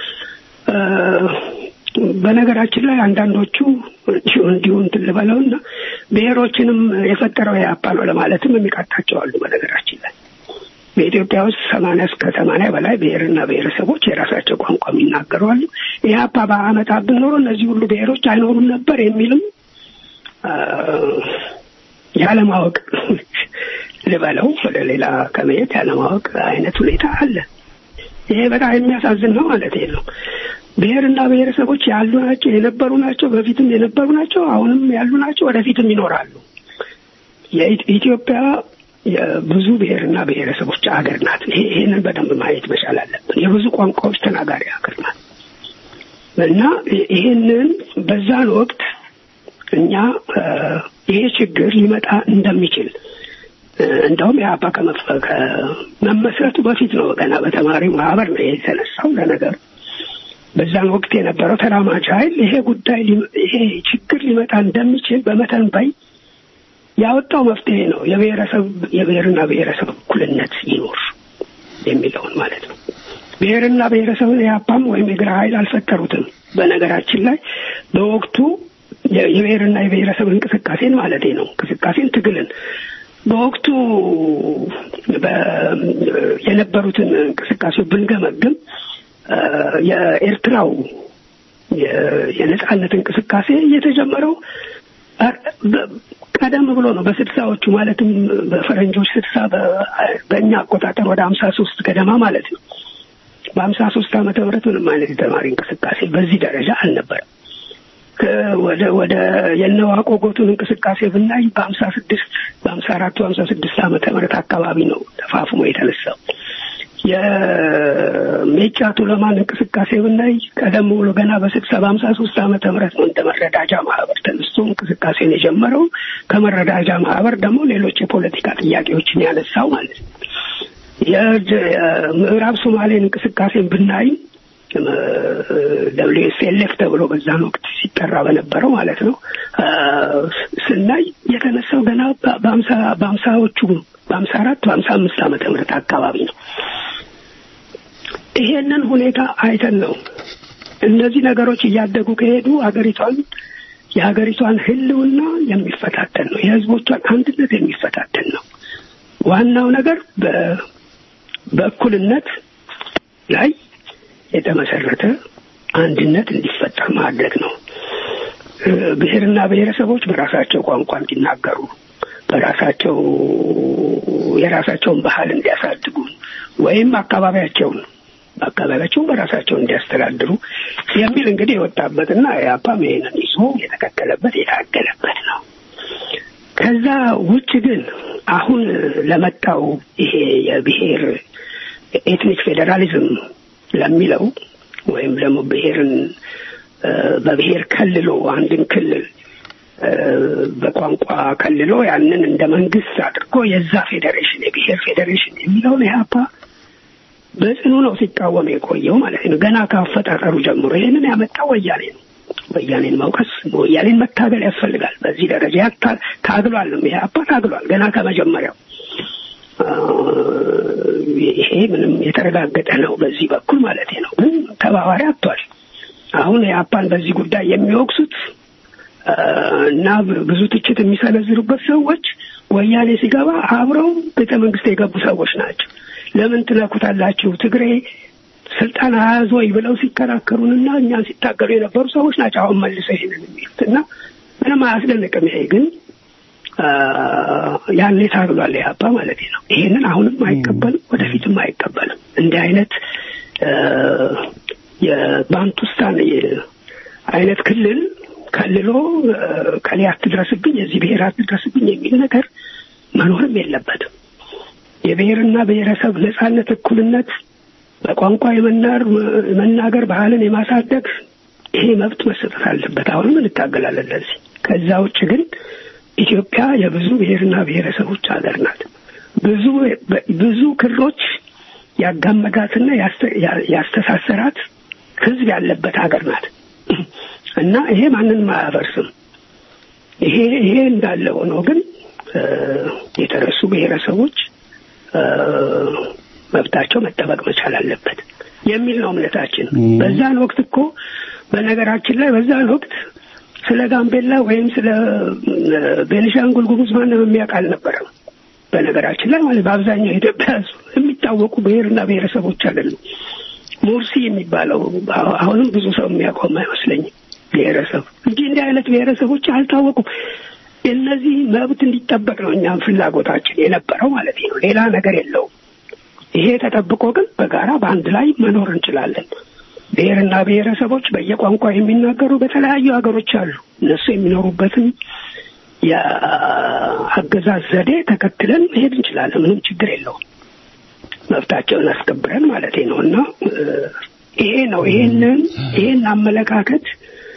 S6: በነገራችን ላይ አንዳንዶቹ እንዲሁ እንትን ልበለውና ብሔሮችንም የፈጠረው የአፓ ነው ለማለትም የሚቃጣቸው አሉ። በነገራችን ላይ በኢትዮጵያ ውስጥ ሰማንያ እስከ ሰማንያ በላይ ብሔርና ብሔረሰቦች የራሳቸው ቋንቋ የሚናገሩ አሉ። ኢህአፓ በአመጣብን ኖሮ እነዚህ ሁሉ ብሔሮች አይኖሩም ነበር የሚልም ያለማወቅ ልበለው ወደ ሌላ ከመሄድ ያለማወቅ አይነት ሁኔታ አለ። ይሄ በጣም የሚያሳዝን ነው ማለት ነው። ብሔርና ብሔረሰቦች ያሉ ናቸው፣ የነበሩ ናቸው፣ በፊትም የነበሩ ናቸው፣ አሁንም ያሉ ናቸው፣ ወደፊትም ይኖራሉ። የኢትዮጵያ የብዙ ብሔርና ብሔረሰቦች አገር ናት። ይሄንን በደንብ ማየት መቻል አለብን። የብዙ ቋንቋዎች ተናጋሪ ሀገር ናት እና ይሄንን በዛን ወቅት እኛ ይሄ ችግር ሊመጣ እንደሚችል እንደውም የአባ ከመመስረቱ በፊት ነው ገና በተማሪ ማህበር ነው የተነሳው ለነገሩ በዛን ወቅት የነበረው ተራማጅ ኃይል ይሄ ጉዳይ ይሄ ችግር ሊመጣ እንደሚችል በመተንበይ ያወጣው መፍትሄ ነው። የብሔረሰብ የብሔርና ብሔረሰብ እኩልነት ይኖር የሚለውን ማለት ነው። ብሔርና ብሔረሰብን የአፓም ወይም የግራ ኃይል አልፈጠሩትም። በነገራችን ላይ በወቅቱ የብሔርና የብሔረሰብ እንቅስቃሴን ማለት ነው እንቅስቃሴን ትግልን በወቅቱ የነበሩትን እንቅስቃሴው ብንገመግም የኤርትራው የነጻነት እንቅስቃሴ የተጀመረው ቀደም ብሎ ነው። በስድሳዎቹ ማለትም በፈረንጆች ስድሳ በእኛ አቆጣጠር ወደ ሀምሳ ሶስት ገደማ ማለት ነው። በሀምሳ ሶስት ዓመተ ምህረት ምንም አይነት የተማሪ እንቅስቃሴ በዚህ ደረጃ አልነበረም። ወደ ወደ የነዋቆ ጎቱን እንቅስቃሴ ብናይ በሀምሳ ስድስት በሀምሳ አራቱ ሀምሳ ስድስት ዓመተ ምህረት አካባቢ ነው ተፋፍሞ የተነሳው። የሜጫ ቱለማን እንቅስቃሴ ብናይ ቀደም ብሎ ገና በስድሳ በሀምሳ ሶስት ዓመተ ምህረት ነው እንደ መረዳጃ ማህበር ተነስቶ እንቅስቃሴን የጀመረው። ከመረዳጃ ማህበር ደግሞ ሌሎች የፖለቲካ ጥያቄዎችን ያነሳው ማለት ነው። የምዕራብ ሶማሌን እንቅስቃሴን ብናይ ደብሊው ኤስ ኤል ኤፍ ተብሎ በዛን ወቅት ሲጠራ በነበረው ማለት ነው ስናይ የተነሳው ገና በሀምሳ በሀምሳዎቹ በሀምሳ አራት በሀምሳ አምስት ዓመተ ምህረት አካባቢ ነው። ይሄንን ሁኔታ አይተን ነው እነዚህ ነገሮች እያደጉ ከሄዱ ሀገሪቷን የሀገሪቷን ሕልውና የሚፈታተን ነው። የህዝቦቿን አንድነት የሚፈታተን ነው። ዋናው ነገር በእኩልነት ላይ የተመሰረተ አንድነት እንዲፈጠር ማድረግ ነው። ብሔርና ብሔረሰቦች በራሳቸው ቋንቋ እንዲናገሩ፣ በራሳቸው የራሳቸውን ባህል እንዲያሳድጉ ወይም አካባቢያቸውን አካባቢያቸውን በራሳቸው እንዲያስተዳድሩ የሚል እንግዲህ የወጣበትና የአፓም ይሄንን ይዞ የተከተለበት የታገለበት ነው። ከዛ ውጭ ግን አሁን ለመጣው ይሄ የብሔር ኤትኒክ ፌዴራሊዝም ለሚለው ወይም ደግሞ ብሔርን በብሔር ከልሎ አንድን ክልል በቋንቋ ከልሎ ያንን እንደ መንግስት አድርጎ የዛ ፌዴሬሽን የብሔር ፌዴሬሽን የሚለውን ኢህአፓ በጽኑ ነው ሲቃወም የቆየው ማለት ነው። ገና ከአፈጣጠሩ ጀምሮ ይህንን ያመጣው ወያኔ ነው። ወያኔን መውቀስ ወያኔን መታገል ያስፈልጋል። በዚህ ደረጃ ታግሏል ነው ኢህአፓ ታግሏል ገና ከመጀመሪያው ይሄ ምንም የተረጋገጠ ነው በዚህ በኩል ማለት ነው። ግን ተባባሪ አጥቷል። አሁን የአፓን በዚህ ጉዳይ የሚወቅሱት እና ብዙ ትችት የሚሰነዝሩበት ሰዎች ወያኔ ሲገባ አብረው ቤተ መንግስት የገቡ ሰዎች ናቸው። ለምን ትነኩታላችሁ? ትግሬ ስልጣን አያዝ ወይ ብለው ሲከራከሩንና እኛን ሲታገሉ የነበሩ ሰዎች ናቸው። አሁን መልሰው ይሄንን የሚሉት እና ምንም አያስደንቅም። ይሄ ግን ያኔ ታግሏል ኢህአፓ ማለት ነው። ይሄንን አሁንም አይቀበልም፣ ወደፊትም አይቀበልም። እንዲህ አይነት የባንቱስታን አይነት ክልል ከልሎ ከሌ አትድረስብኝ፣ የዚህ ብሔር አትድረስብኝ የሚል ነገር መኖርም የለበትም። የብሔርና ብሔረሰብ ነጻነት፣ እኩልነት፣ በቋንቋ የመናር መናገር፣ ባህልን የማሳደግ ይሄ መብት መሰጠት አለበት። አሁንም እንታገላለን ለዚህ። ከዛ ውጭ ግን ኢትዮጵያ የብዙ ብሔርና ብሔረሰቦች ሀገር ናት። ብዙ ብዙ ክሮች ያጋመዳትና ያስተሳሰራት ሕዝብ ያለበት ሀገር ናት እና ይሄ ማንንም አያፈርስም። ይሄ ይሄ እንዳለ ሆኖ ግን የተረሱ ብሔረሰቦች መብታቸው መጠበቅ መቻል አለበት የሚል ነው እምነታችን። በዛን ወቅት እኮ በነገራችን ላይ በዛን ወቅት ስለ ጋምቤላ ወይም ስለ ቤኒሻንጉል ጉሙዝ ማንም የሚያውቅ አልነበረም። በነገራችን ላይ ማለት በአብዛኛው የኢትዮጵያ ሕዝብ የሚታወቁ ብሔርና ብሔረሰቦች አይደሉም። ሙርሲ የሚባለው አሁንም ብዙ ሰው የሚያውቀውም አይመስለኝም ብሔረሰብ እንጂ እንዲህ አይነት ብሔረሰቦች አልታወቁም። እነዚህ መብት እንዲጠበቅ ነው እኛም ፍላጎታችን የነበረው ማለት ነው። ሌላ ነገር የለውም። ይሄ ተጠብቆ ግን በጋራ በአንድ ላይ መኖር እንችላለን። ብሔርና ብሔረሰቦች በየቋንቋ የሚናገሩ በተለያዩ ሀገሮች አሉ። እነሱ የሚኖሩበትን የአገዛዝ ዘዴ ተከትለን መሄድ እንችላለን። ምንም ችግር የለውም። መብታቸውን አስከብረን ማለት ነው እና ይሄ ነው ይሄንን ይሄን አመለካከት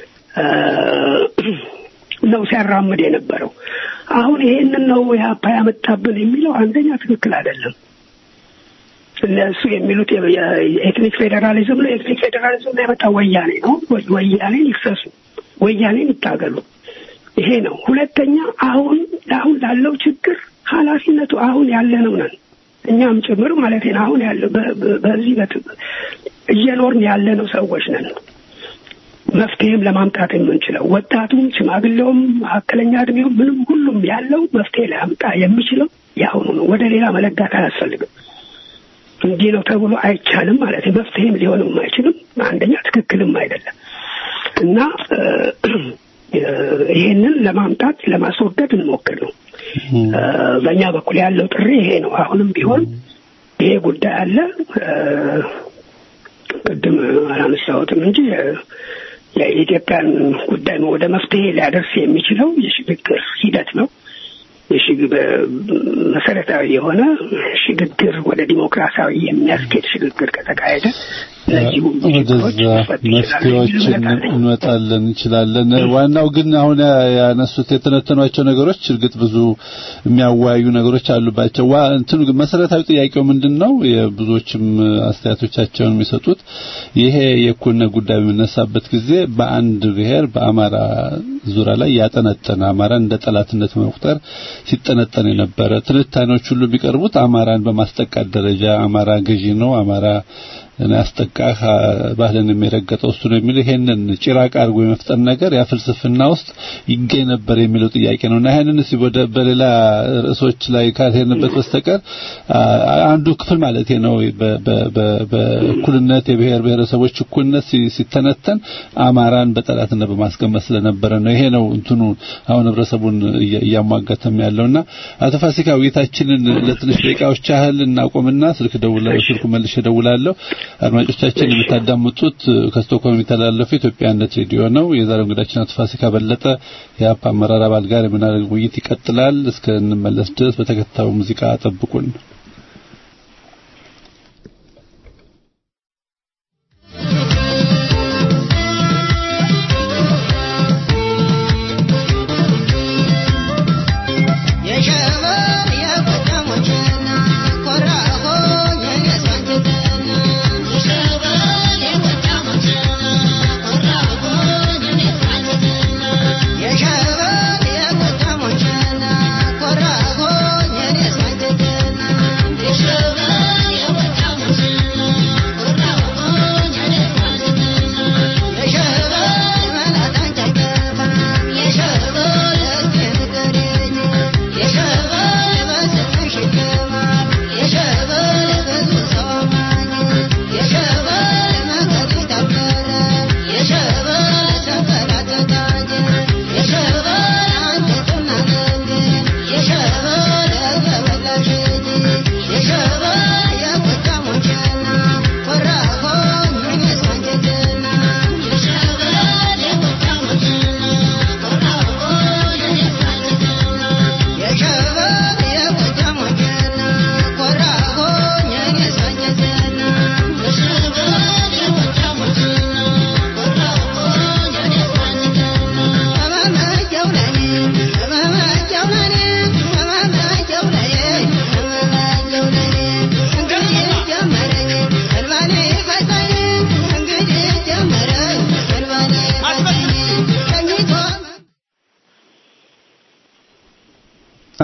S6: ነው ሲያራምድ የነበረው። አሁን ይሄንን ነው የአፓ ያመጣብን የሚለው አንደኛ ትክክል አይደለም። እነሱ የሚሉት የኤትኒክ ፌዴራሊዝም ነው። የኤትኒክ ፌዴራሊዝም ነው ያመጣው ወያኔ ነው። ወያኔን ይክሰሱ፣ ወያኔን ይታገሉ። ይሄ ነው። ሁለተኛ አሁን አሁን ላለው ችግር ኃላፊነቱ አሁን ያለነው ነን እኛም ጭምር ማለት ነው። አሁን ያለው በዚህ እየኖርን ያለነው ሰዎች ነን። መፍትሄም ለማምጣት የምንችለው ወጣቱም፣ ሽማግሌውም፣ መካከለኛ እድሜውም ምንም ሁሉም ያለው መፍትሄ ሊያምጣ የሚችለው የአሁኑ ነው። ወደ ሌላ መለጋት አያስፈልግም። እንዲህ ነው ተብሎ አይቻልም ማለት ነው። መፍትሄም ሊሆንም አይችልም። አንደኛ ትክክልም አይደለም እና ይሄንን ለማምጣት ለማስወገድ እንሞክር ነው። በእኛ በኩል ያለው ጥሪ ይሄ ነው። አሁንም ቢሆን ይሄ ጉዳይ አለ። ቅድም አላነሳሁትም እንጂ የኢትዮጵያን ጉዳይ ወደ መፍትሄ ሊያደርስ የሚችለው የሽግግር ሂደት ነው። መሰረታዊ የሆነ ሽግግር ወደ ዲሞክራሲያዊ የሚያስኬድ ሽግግር ከተካሄደ እነዚህ ሁሉ
S5: ወደዛ መፍትሄዎችን እንመጣለን እንችላለን። ዋናው ግን አሁን ያነሱት የተነተኗቸው ነገሮች እርግጥ ብዙ የሚያወያዩ ነገሮች አሉባቸው። ዋ እንትኑ ግን መሰረታዊ ጥያቄው ምንድን ነው? የብዙዎችም አስተያየቶቻቸውን የሚሰጡት ይሄ የእኩልነት ጉዳይ በሚነሳበት ጊዜ በአንድ ብሔር በአማራ ዙሪያ ላይ ያጠነጠነ አማራ እንደ ጠላትነት መቁጠር ሲጠነጠን የነበረ ትንታኔዎች ሁሉ ቢቀርቡት አማራን በማስጠቃት ደረጃ አማራ ገዢ ነው፣ አማራ ያስጠቃህ ባህልን የሚረገጠው እሱ ነው የሚል ይሄንን ጭራቅ አድርጎ የመፍጠር ነገር ያ ፍልስፍና ውስጥ ይገኝ ነበር የሚለው ጥያቄ ነው እና ይሄንን እስኪ ወደ በሌላ ርዕሶች ላይ ካልሄድንበት በስተቀር አንዱ ክፍል ማለት ነው በእኩልነት የብሔር ብሔረሰቦች እኩልነት ሲተነተን አማራን በጠላትነት በማስቀመጥ ስለነበረ ነው። ይሄ ነው እንትኑ አሁን ህብረተሰቡን እያሟገተም ያለውና አቶ ፋሲካ ውይይታችንን ለትንሽ ደቂቃዎች ያህል እናቆምና ስልክ ደውላለሁ ስልኩ መልሼ ደውላለሁ። አድማጮቻችን የምታዳምጡት ከስቶኮልም የሚተላለፈው ኢትዮጵያነት ሬዲዮ ነው። የዛሬው እንግዳችን አቶ ፋሲካ በለጠ የአፓ አመራር አባል ጋር የምናደርገው ውይይት ይቀጥላል። እስከንመለስ ድረስ በተከታዩ ሙዚቃ ጠብቁን።
S7: Yeah.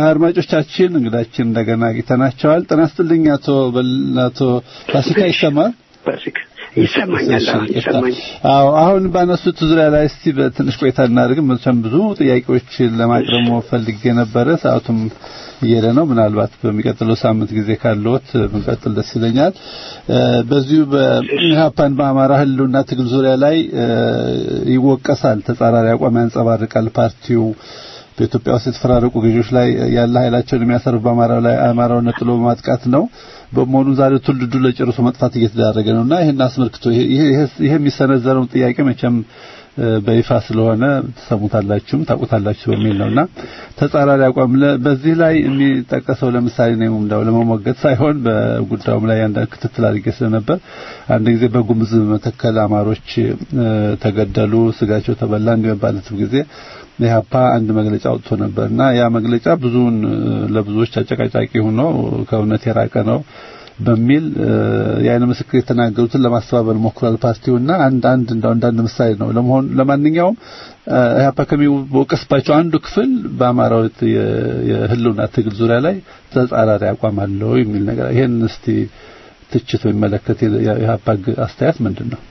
S5: አድማጮቻችን እንግዳችን እንደገና አግኝተናቸዋል። ጤና ይስጥልኝ አቶ በል- አቶ ፋሲካ ይሰማል?
S6: በስክ ይሰማኛል። አዎ፣ ይሰማኛል።
S5: አዎ አሁን ባነሱት ዙሪያ ላይ እስቲ በትንሽ ቆይታ እናድርግ። መቼም ብዙ ጥያቄዎችን ለማቅረብ ፈልጌ ነበረ፣ ሰዓቱም እየሄደ ነው። ምናልባት በሚቀጥለው ሳምንት ጊዜ ካለዎት ብንቀጥል ደስ ይለኛል። እ፣ በዚሁ በኢህአፓን በአማራ ህልውና ትግል ዙሪያ ላይ እ፣ ይወቀሳል፣ ተጻራሪ አቋም ያንጸባርቃል ፓርቲው በኢትዮጵያ ውስጥ የተፈራረቁ ገዢዎች ላይ ያለ ኃይላቸውን የሚያሰርፍ በአማራው ላይ አማራውን ነጥሎ በማጥቃት ነው። በመሆኑ ዛሬ ትውልዱ ለጨርሶ መጥፋት እየተዳረገ ነውና ይሄን አስመልክቶ ይሄ ይሄ- ይሄ የሚሰነዘረውን ጥያቄ መቼም እ፣ በይፋ ስለሆነ ትሰሙታላችሁም ታውቁታላችሁ በሚል ነውና ተጻራሪ አቋም ለ- በዚህ ላይ የሚጠቀሰው ለምሳሌ ነው እንደው ለመሞገት ሳይሆን በጉዳዩም ላይ አንዳንድ ክትትል አድርጌ ስለነበር አንድ ጊዜ በጉምዝ መተከል አማሮች እ፣ ተገደሉ፣ ስጋቸው ተበላ እንደሚባለትም ጊዜ ኢህአፓ አንድ መግለጫ አውጥቶ ነበርና ያ መግለጫ ብዙውን እ፣ ለብዙዎች አጨቃጫቂ ሆኖ ከእውነት የራቀ ነው በሚል እ፣ የዓይን ምስክር የተናገሩትን ለማስተባበል ሞክሯል ፓርቲውና አንድ አንድ እንደው አንዳንድ ምሳሌ ነው ለመሆን ለማንኛውም እ፣ ኢህአፓ ከሚወቀስባቸው አንዱ ክፍል በአማራው የ- የህልውና ትግል ዙሪያ ላይ ተጻራሪ አቋም አለው የሚል ነገር ይሄን እስቲ ትችት በሚመለከት የኢህአፓ ግ- አስተያየት ምንድን ነው?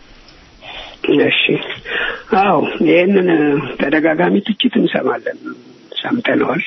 S6: እሺ አዎ ይህንን ተደጋጋሚ ትችት እንሰማለን ሰምተነዋል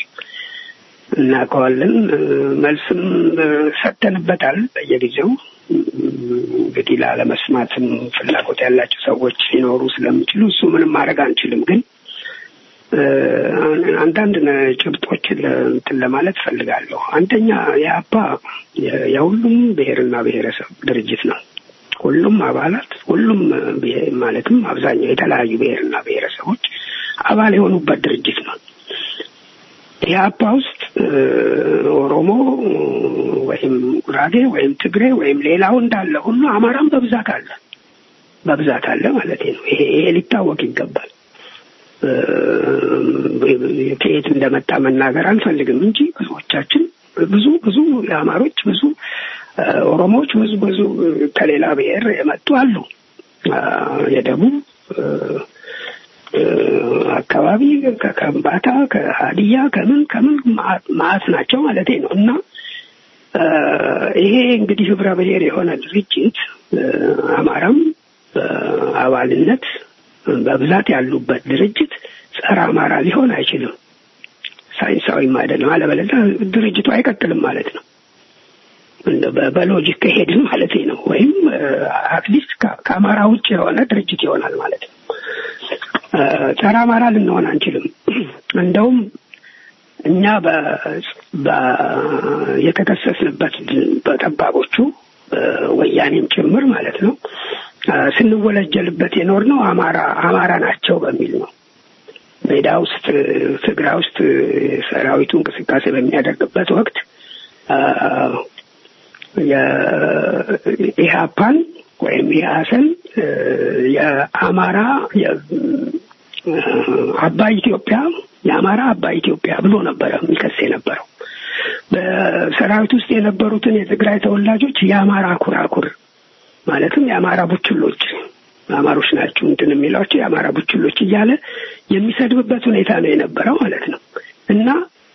S6: እናውቀዋለን እ፣ መልስም እ፣ ሰጥተንበታል በየጊዜው እ፣ እንግዲህ ላለመስማትም ፍላጎት ያላቸው ሰዎች ሊኖሩ ስለሚችሉ እሱ ምንም ማድረግ አንችልም ግን እ፣ አንዳንድ ነ- ጭብጦችን ለ- እንትን ለማለት ፈልጋለሁ አንደኛ የአባ የ- የሁሉም ብሔርና ብሔረሰብ ድርጅት ነው ሁሉም አባላት ሁሉም ብሔር ማለትም አብዛኛው የተለያዩ ብሔርና ብሔረሰቦች አባል የሆኑበት ድርጅት ነው። ኢህአፓ ውስጥ እ፣ ኦሮሞ ወይም ጉራጌ ወይም ትግሬ ወይም ሌላው እንዳለ ሁሉ አማራም በብዛት አለ በብዛት አለ ማለት ነው። ይሄ ይሄ ሊታወቅ ይገባል። እ፣ ከየት እንደመጣ መናገር አልፈልግም እንጂ ብዙዎቻችን ብዙ ብዙ የአማሮች ብዙ እ፣ ኦሮሞዎች ብዙ ብዙ ከሌላ ብሔር የመጡ አሉ። አ፣ የደቡብ እ፣ እ፣ አካባቢ ከከምባታ ከሀዲያ ከምን ከምን ማዕት- ማዕት ናቸው ማለት ነው እና እ፣ ይሄ እንግዲህ ህብረ ብሔር የሆነ ድርጅት እ፣ አማራም በአባልነት በብዛት ያሉበት ድርጅት ጸረ አማራ ሊሆን አይችልም። ሳይንሳዊም አይደለም። አለበለዚያ ድርጅቱ አይቀጥልም ማለት ነው። እንደ በ- በሎጂክ ከሄድን ማለት ነው። ወይም አትሊስት ከአማራ ውጭ የሆነ ድርጅት ይሆናል ማለት ነው። እ፣ ጸረ አማራ ልንሆን አንችልም። እንደውም እኛ በ- በ- የተከሰስንበት በጠባቦቹ ወያኔም ጭምር ማለት ነው እ፣ ስንወለጀልበት የኖርነው አማራ አማራ ናቸው በሚል ነው። ሜዳ ውስጥ ትግራይ ውስጥ ሰራዊቱ እንቅስቃሴ በሚያደርግበት ወቅት አ፣ የኢህአፓን ወይም የሀሰን የአማራ የ- አባይ ኢትዮጵያ የአማራ አባይ ኢትዮጵያ ብሎ ነበረ የሚከስ የነበረው። በሰራዊት ውስጥ የነበሩትን የትግራይ ተወላጆች የአማራ ኩራኩር ማለትም የአማራ ቡችሎች አማሮች ናቸው እንትን የሚሏቸው የአማራ ቡችሎች እያለ የሚሰድብበት ሁኔታ ነው የነበረው ማለት ነው እና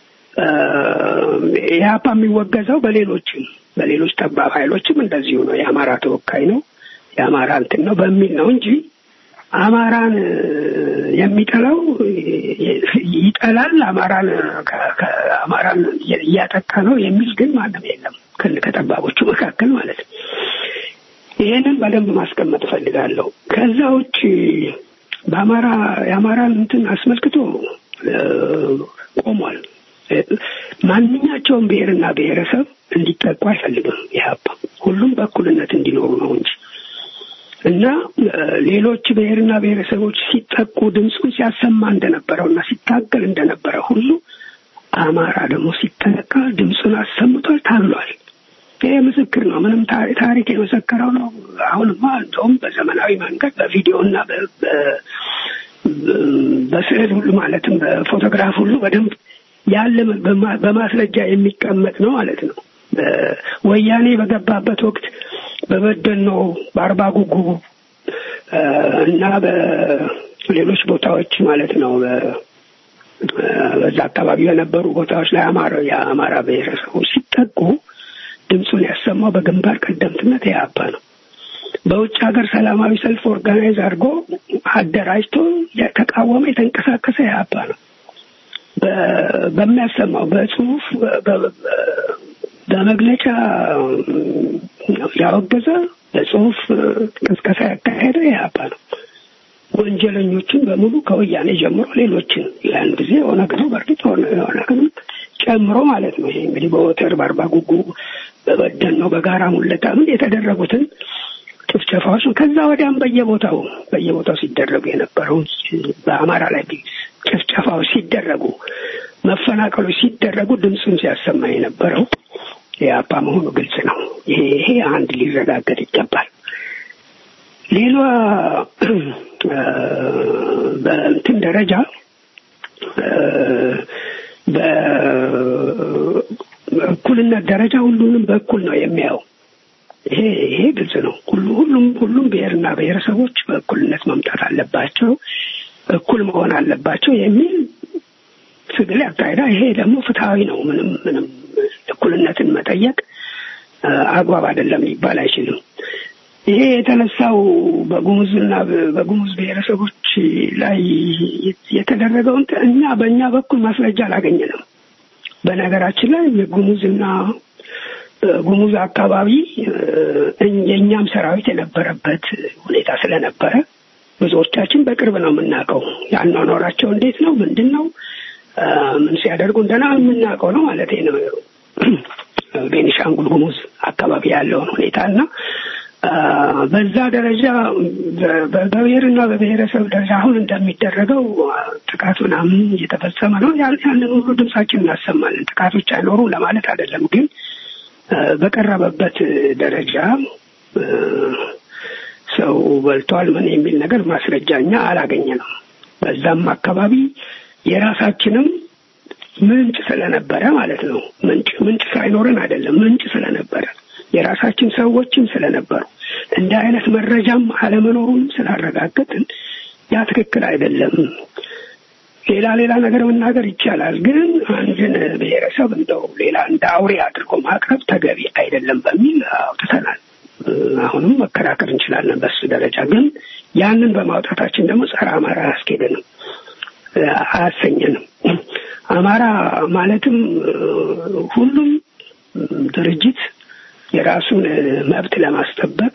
S6: ኢህአፓ የሚወገዘው በሌሎችም በሌሎች ጠባብ ኃይሎችም እንደዚሁ ነው። የአማራ ተወካይ ነው የአማራ እንትን ነው በሚል ነው እንጂ አማራን የሚጠላው ይጠላል፣ አማራን ከ- ከ- አማራን እያጠቃ ነው የሚል ግን ማንም የለም ከ- ከጠባቦቹ መካከል ማለት ነው። ይሄንን በደንብ ማስቀመጥ እፈልጋለሁ። ከዛ ውጭ በአማራ የአማራን እንትን አስመልክቶ እ፣ ቆሟል። እ፣ ማንኛቸውም ብሔርና ብሔረሰብ እንዲጠቁ አይፈልግም ኢህአፓ። ሁሉም በእኩልነት እንዲኖሩ ነው እንጂ እና እ፣ ሌሎች ብሔርና ብሔረሰቦች ሲጠቁ ድምፁን ሲያሰማ እንደነበረው እና ሲታገል እንደነበረ ሁሉ አማራ ደግሞ ሲጠቃ ድምፁን አሰምቷል፣ ታግሏል። ይሄ ምስክር ነው። ምንም ታሪ- ታሪክ የመሰከረው ነው። አሁንማ እንደውም በዘመናዊ መንገድ በቪዲዮ እና በ- በ- በስዕል ሁሉ ማለትም በፎቶግራፍ ሁሉ በደንብ ያለ በማ- በማስረጃ የሚቀመጥ ነው ማለት ነው። በ- ወያኔ በገባበት ወቅት በበደኖ በአርባ ጉጉ እ፣ እና በሌሎች ቦታዎች ማለት ነው በ- በዛ አካባቢ በነበሩ ቦታዎች ላይ አማራ የአማራ ብሔረሰቦች ሲጠቁ ድምፁን ያሰማው በግንባር ቀደምትነት ኢህአፓ ነው። በውጭ ሀገር ሰላማዊ ሰልፍ ኦርጋናይዝ አድርጎ አደራጅቶ የተቃወመ የተንቀሳቀሰ ኢህአፓ ነው። በሚያሰማው በጽሁፍ በመግለጫ ያወገዘ በጽሁፍ ቅስቀሳ ያካሄደ ኢህአፓ ነው። ወንጀለኞችን በሙሉ ከወያኔ ጀምሮ ሌሎችን ያን ጊዜ ኦነግ ነው በእርግጥ ኦነግንም ጨምሮ ማለት ነው። ይሄ እንግዲህ በወተር በአርባ ጉጉ በበደን ነው በጋራ ሙለታ ምን የተደረጉትን ጭፍጨፋዎች ነው። ከዛ ወዲያም በየቦታው በየቦታው ሲደረጉ የነበረው በአማራ ላይ ጭፍጨፋዎች ሲደረጉ፣ መፈናቀሎች ሲደረጉ ድምፁን ሲያሰማ የነበረው የአፓ መሆኑ ግልጽ ነው። ይሄ ይሄ አንድ ሊረጋገጥ ይገባል። ሌላ በእንትን ደረጃ በእኩልነት ደረጃ ሁሉንም በእኩል ነው የሚያየው። ይሄ ይሄ ግልጽ ነው። ሁሉ ሁሉም ሁሉም ብሔርና ብሔረሰቦች በእኩልነት መምጣት አለባቸው፣ እኩል መሆን አለባቸው የሚል ትግል ያካሄዳ። ይሄ ደግሞ ፍትሐዊ ነው። ምንም ምንም እኩልነትን መጠየቅ አግባብ አይደለም ሊባል አይችልም። ይሄ የተነሳው በጉሙዝና በጉሙዝ ብሔረሰቦች ላይ የተደረገውን እኛ በእኛ በኩል ማስረጃ አላገኘንም። በነገራችን ላይ የጉሙዝና ጉሙዝ አካባቢ የእኛም ሰራዊት የነበረበት ሁኔታ ስለነበረ ብዙዎቻችን በቅርብ ነው የምናውቀው። ያኗኗራቸው እንዴት ነው፣ ምንድን ነው፣ ምን ሲያደርጉ እንደና የምናውቀው ነው ማለት ነው። ቤኒሻንጉል ጉሙዝ አካባቢ ያለውን ሁኔታ እና በዛ ደረጃ በብሔርና በብሔረሰብ ደረጃ አሁን እንደሚደረገው ጥቃት ምናምን እየተፈጸመ ነው። ያንን ሁሉ ድምጻችን እናሰማለን። ጥቃቶች አይኖሩ ለማለት አይደለም፣ ግን በቀረበበት ደረጃ ሰው በልቷል ምን የሚል ነገር ማስረጃ እኛ አላገኘንም። በዛም አካባቢ የራሳችንም ምንጭ ስለነበረ ማለት ነው። ምንጭ ምንጭ ሳይኖረን አይደለም፣ ምንጭ ስለነበረ የራሳችን ሰዎችም ስለነበሩ እንዲህ አይነት መረጃም አለመኖሩን ስላረጋገጥን ያ ትክክል አይደለም። ሌላ ሌላ ነገር መናገር ይቻላል፣ ግን አንድን ብሔረሰብ እንደው ሌላ እንደ አውሬ አድርጎ ማቅረብ ተገቢ አይደለም በሚል አውጥተናል። አሁንም መከራከር እንችላለን በሱ ደረጃ። ግን ያንን በማውጣታችን ደግሞ ጸረ አማራ አያስኬደንም፣ አያሰኘንም። አማራ ማለትም ሁሉም ድርጅት የራሱን መብት ለማስጠበቅ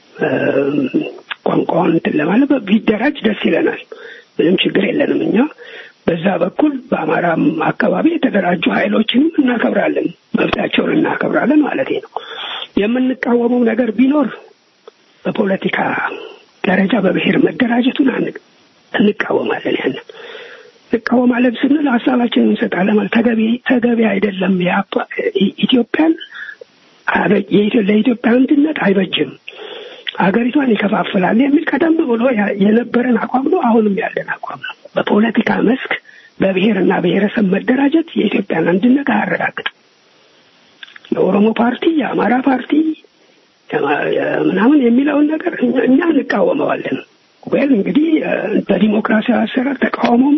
S6: ቋንቋውን እንትን ለማለት ቢደራጅ ደስ ይለናል። ምንም ችግር የለንም። እኛ በዛ በኩል በአማራም አካባቢ የተደራጁ ኃይሎችንም እናከብራለን፣ መብታቸውን እናከብራለን ማለት ነው። የምንቃወመው ነገር ቢኖር በፖለቲካ ደረጃ በብሔር መደራጀቱን እንቃወማለን። ያንን እንቃወማለን ስንል ሀሳባችንን እንሰጣለን ማለት ተገቢ ተገቢ አይደለም። ኢትዮጵያን ለኢትዮጵያ አንድነት አይበጅም፣ ሀገሪቷን ይከፋፍላል የሚል ቀደም ብሎ የነበረን አቋም ነው። አሁንም ያለን አቋም ነው። በፖለቲካ መስክ በብሔርና ብሔረሰብ መደራጀት የኢትዮጵያን አንድነት አያረጋግጥም። የኦሮሞ ፓርቲ፣ የአማራ ፓርቲ ምናምን የሚለውን ነገር እኛ እንቃወመዋለን። ወይም እንግዲህ በዲሞክራሲያዊ አሰራር ተቃውሞም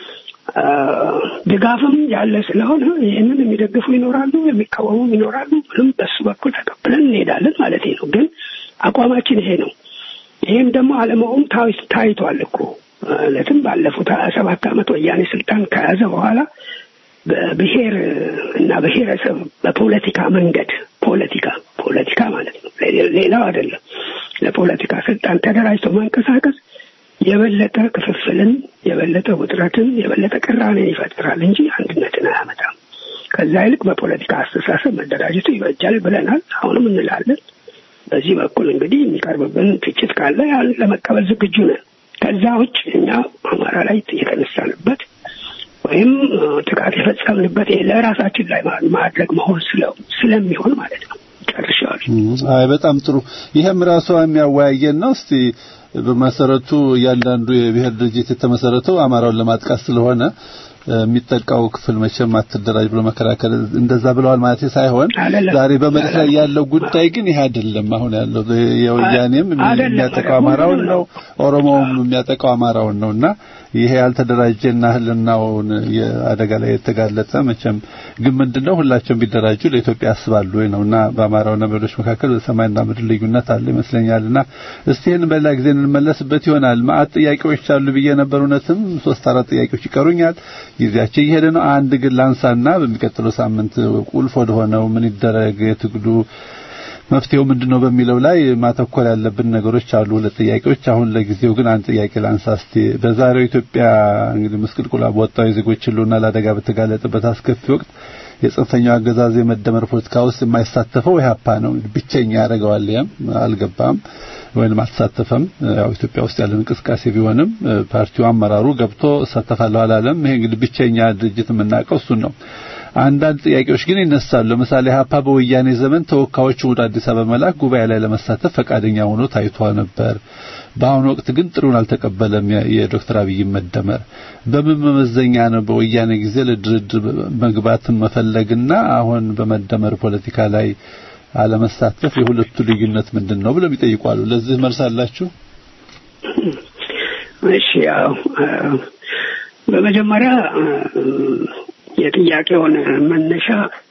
S6: ድጋፍም ያለ ስለሆነ ይህንን የሚደግፉ ይኖራሉ፣ የሚቃወሙም ይኖራሉ። ምንም በሱ በኩል ተቀብለን እንሄዳለን ማለት ነው። ግን አቋማችን ይሄ ነው። ይህም ደግሞ አለመሆኑ ታይቷል እኮ ማለትም ባለፉት ሀያ ሰባት ዓመት ወያኔ ስልጣን ከያዘ በኋላ በብሔር እና ብሔረሰብ በፖለቲካ መንገድ ፖለቲካ ፖለቲካ ማለት ነው፣ ሌላው አይደለም። ለፖለቲካ ስልጣን ተደራጅቶ መንቀሳቀስ የበለጠ ክፍፍልን፣ የበለጠ ውጥረትን፣ የበለጠ ቅራኔን ይፈጥራል እንጂ አንድነትን አያመጣም። ከዛ ይልቅ በፖለቲካ አስተሳሰብ መደራጀቱ ይበጃል ብለናል። አሁንም እንላለን። በዚህ በኩል እንግዲህ የሚቀርብብን ትችት ካለ ያን ለመቀበል ዝግጁ ነን። ከዛ ውጭ እኛ አማራ ላይ የተነሳንበት ወይም ጥቃት የፈጸምንበት ለራሳችን ላይ ማድረግ መሆን ስለሚሆን ማለት ነው። ጨርሻለሁ።
S5: አይ በጣም ጥሩ። ይሄም ራሷ የሚያወያየን ነው። እስቲ በመሰረቱ እያንዳንዱ የብሔር ድርጅት የተመሰረተው አማራውን ለማጥቃት ስለሆነ የሚጠቃው ክፍል መቼም አትደራጅ ብሎ መከራከር እንደዛ ብለዋል ማለት ሳይሆን
S6: አይደለም።
S5: ዛሬ በመሬት ላይ ያለው ጉዳይ ግን ይሄ አይደለም። አሁን ያለው የወያኔም
S6: አይደለም።
S5: የሚያጠቃው አማራውን ነው፣ ኦሮሞውም የሚያጠቃው አማራውን ነው እና ይሄ ያልተደራጀና ህልናውን የአደጋ ላይ የተጋለጠ መቼም ግን ምንድነው ሁላቸውም ቢደራጁ ለኢትዮጵያ ያስባሉ ወይ ነውና በአማራውና በሌሎች መካከል ሰማይና ምድር ልዩነት አለ ይመስለኛልና እስቲ ይህን በሌላ ጊዜ እንመለስበት ይሆናል። ማአት ጥያቄዎች አሉ ብዬ ነበር። እውነትም ሶስት አራት ጥያቄዎች ይቀሩኛል። ጊዜያቸው እየሄደ ነው። አንድ ግን ላንሳና በሚቀጥለው ሳምንት ቁልፍ ወደሆነው ምን ይደረግ የትግሉ መፍትሄው ምንድነው በሚለው ላይ ማተኮር ያለብን ነገሮች አሉ። ሁለት ጥያቄዎች። አሁን ለጊዜው ግን አንድ ጥያቄ ላንሳ እስቲ። በዛሬው ኢትዮጵያ እንግዲህ ምስቅልቁላ በወጣው የዜጎች ህልውና ለአደጋ በተጋለጠበት አስከፊ ወቅት የጽንፈኛው አገዛዝ የመደመር ፖለቲካ ውስጥ የማይሳተፈው ኢህአፓ ነው። ብቸኛ ያደርገዋል። ያም አልገባም ወይንም አልተሳተፈም። ያው ኢትዮጵያ ውስጥ ያለን እንቅስቃሴ ቢሆንም ፓርቲው አመራሩ ገብቶ እሳተፋለሁ አላለም። ይሄ እንግዲህ ብቸኛ ድርጅት የምናውቀው እሱን ነው። አንዳንድ ጥያቄዎች ግን ይነሳሉ። ለምሳሌ ሀፓ በወያኔ ዘመን ተወካዮቹን ወደ አዲስ አበባ መላክ ጉባኤ ላይ ለመሳተፍ ፈቃደኛ ሆኖ ታይቷ ነበር። በአሁኑ ወቅት ግን ጥሩን አልተቀበለም። የዶክተር አብይ መደመር በምን መመዘኛ ነው በወያኔ ጊዜ ለድርድር መግባትን መፈለግና አሁን በመደመር ፖለቲካ ላይ አለመሳተፍ የሁለቱ ልዩነት ምንድን ነው ብለው ይጠይቋሉ። ለዚህ መልስ አላችሁ?
S6: እሺ ያው በመጀመሪያ የጥያቄውን መነሻ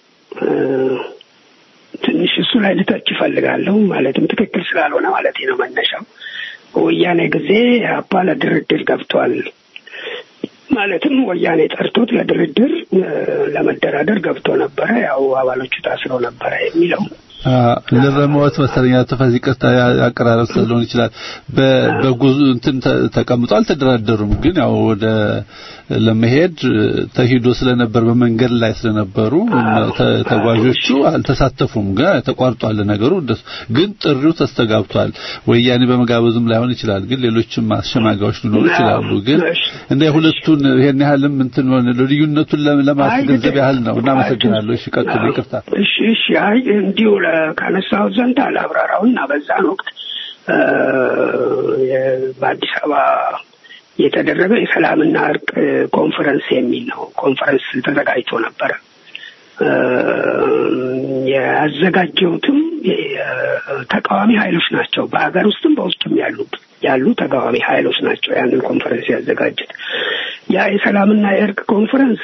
S6: ትንሽ እሱ ላይ ልተች ይፈልጋለሁ። ማለትም ትክክል ስላልሆነ ማለት ነው መነሻው። በወያኔ ጊዜ አፓ ለድርድር ገብቷል። ማለትም ወያኔ ጠርቶት ለድርድር ለመደራደር ገብቶ ነበረ። ያው አባሎቹ ታስረው ነበረ የሚለው
S5: ልረመወት መሰለኛ ተፈዚ ቅርታ አቀራረብ ስለሆነ ይችላል። በጉዞ እንትን ተቀምጦ አልተደራደሩም። ግን ያው ወደ ለመሄድ ተሂዶ ስለነበር በመንገድ ላይ ስለነበሩ ተጓዦቹ አልተሳተፉም። ግን ተቋርጧል ነገሩ። ግን ጥሪው ተስተጋብቷል። ወያኔ በመጋበዝም ላይሆን ይችላል። ግን ሌሎችም አሸማጋዮች ሊኖሩ ይችላሉ። ግን እንደ ሁለቱን ይሄን ያህልም እንትን ልዩነቱን ለማስገንዘብ ያህል ነው። እናመሰግናለሁ። እሺ ቀጥሉ። ይቅርታ።
S6: እሺ እሺ። አይ እንዲሁ ካነሳሁት ዘንድ አላብራራውና በዛን ወቅት በአዲስ አበባ የተደረገው የሰላምና እርቅ ኮንፈረንስ የሚል ነው። ኮንፈረንስ ተዘጋጅቶ ነበረ። ያዘጋጀውትም ተቃዋሚ ኃይሎች ናቸው። በሀገር ውስጥም በውስጥም ያሉ ያሉ ተቃዋሚ ኃይሎች ናቸው ያንን ኮንፈረንስ ያዘጋጁት። ያ የሰላምና የእርቅ ኮንፈረንስ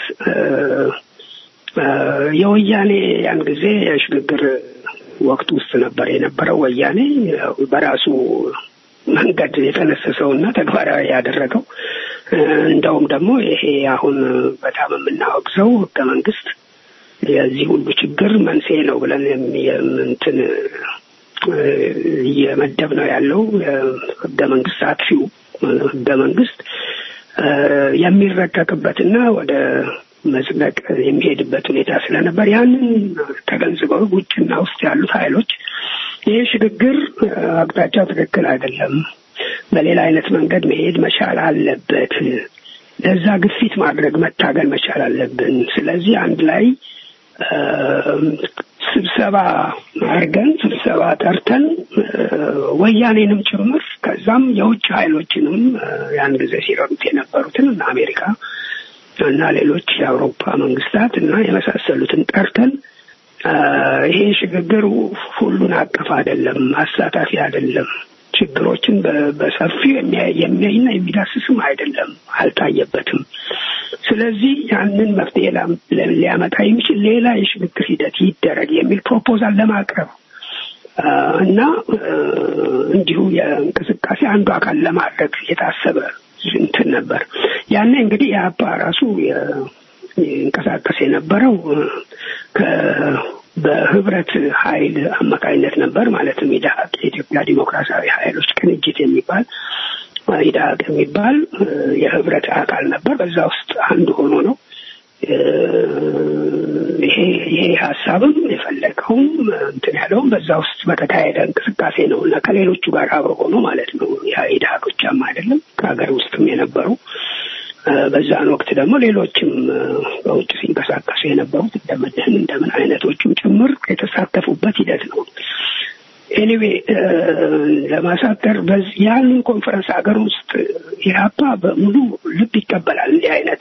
S6: የወያኔ ያን ጊዜ የሽግግር ወቅት ውስጥ ነበር የነበረው። ወያኔ በራሱ መንገድ የተነሰሰውና ተግባራዊ ያደረገው እንደውም ደግሞ ይሄ አሁን በጣም የምናወግዘው ህገ መንግስት የዚህ ሁሉ ችግር መንስኤ ነው ብለን የምንትን እየመደብ ነው ያለው ህገ መንግስት አጥፊው ህገ መንግስት የሚረቀቅበትና ወደ መጽደቅ የሚሄድበት ሁኔታ ስለነበር ያንን ተገንዝበው ውጭና ውስጥ ያሉት ኃይሎች ይህ ሽግግር አቅጣጫው ትክክል አይደለም፣ በሌላ አይነት መንገድ መሄድ መቻል አለበት፣ ለዛ ግፊት ማድረግ መታገል መቻል አለብን። ስለዚህ አንድ ላይ ስብሰባ አድርገን ስብሰባ ጠርተን ወያኔንም ጭምር ከዛም የውጭ ኃይሎችንም ያን ጊዜ ሲረዱት የነበሩትን እና አሜሪካ እና ሌሎች የአውሮፓ መንግስታት እና የመሳሰሉትን ጠርተን ይሄ ሽግግር ሁሉን አቀፍ አይደለም፣ አሳታፊ አይደለም፣ ችግሮችን በሰፊው የሚያይና የሚዳስስም አይደለም፣ አልታየበትም። ስለዚህ ያንን መፍትሄ ሊያመጣ የሚችል ሌላ የሽግግር ሂደት ይደረግ የሚል ፕሮፖዛል ለማቅረብ እና እንዲሁ የእንቅስቃሴ አንዱ አካል ለማድረግ የታሰበ እንትን ነበር። ያኔ እንግዲህ የአባ ራሱ ይንቀሳቀስ የነበረው በህብረት ኃይል አማካኝነት ነበር። ማለትም ኢዳሀቅ የኢትዮጵያ ዲሞክራሲያዊ ኃይሎች ቅንጅት የሚባል ኢዳሀቅ የሚባል የህብረት አካል ነበር። በዛ ውስጥ አንዱ ሆኖ ነው ይሄ ይሄ ሀሳብም የፈለገውም እንትን ያለውም በዛ ውስጥ በተካሄደ እንቅስቃሴ ነው እና ከሌሎቹ ጋር አብሮ ሆኖ ማለት ነው። ኢዳሀቅ ብቻም አይደለም ከሀገር ውስጥም የነበሩ በዛን ወቅት ደግሞ ሌሎችም በውጭ ሲንቀሳቀሱ የነበሩት እንደምንህን እንደምን አይነቶቹም ጭምር የተሳተፉበት ሂደት ነው። ኤኒዌ ለማሳጠር ያንን ኮንፈረንስ ሀገር ውስጥ ኢህአፓ በሙሉ ልብ ይቀበላል። እንዲህ አይነት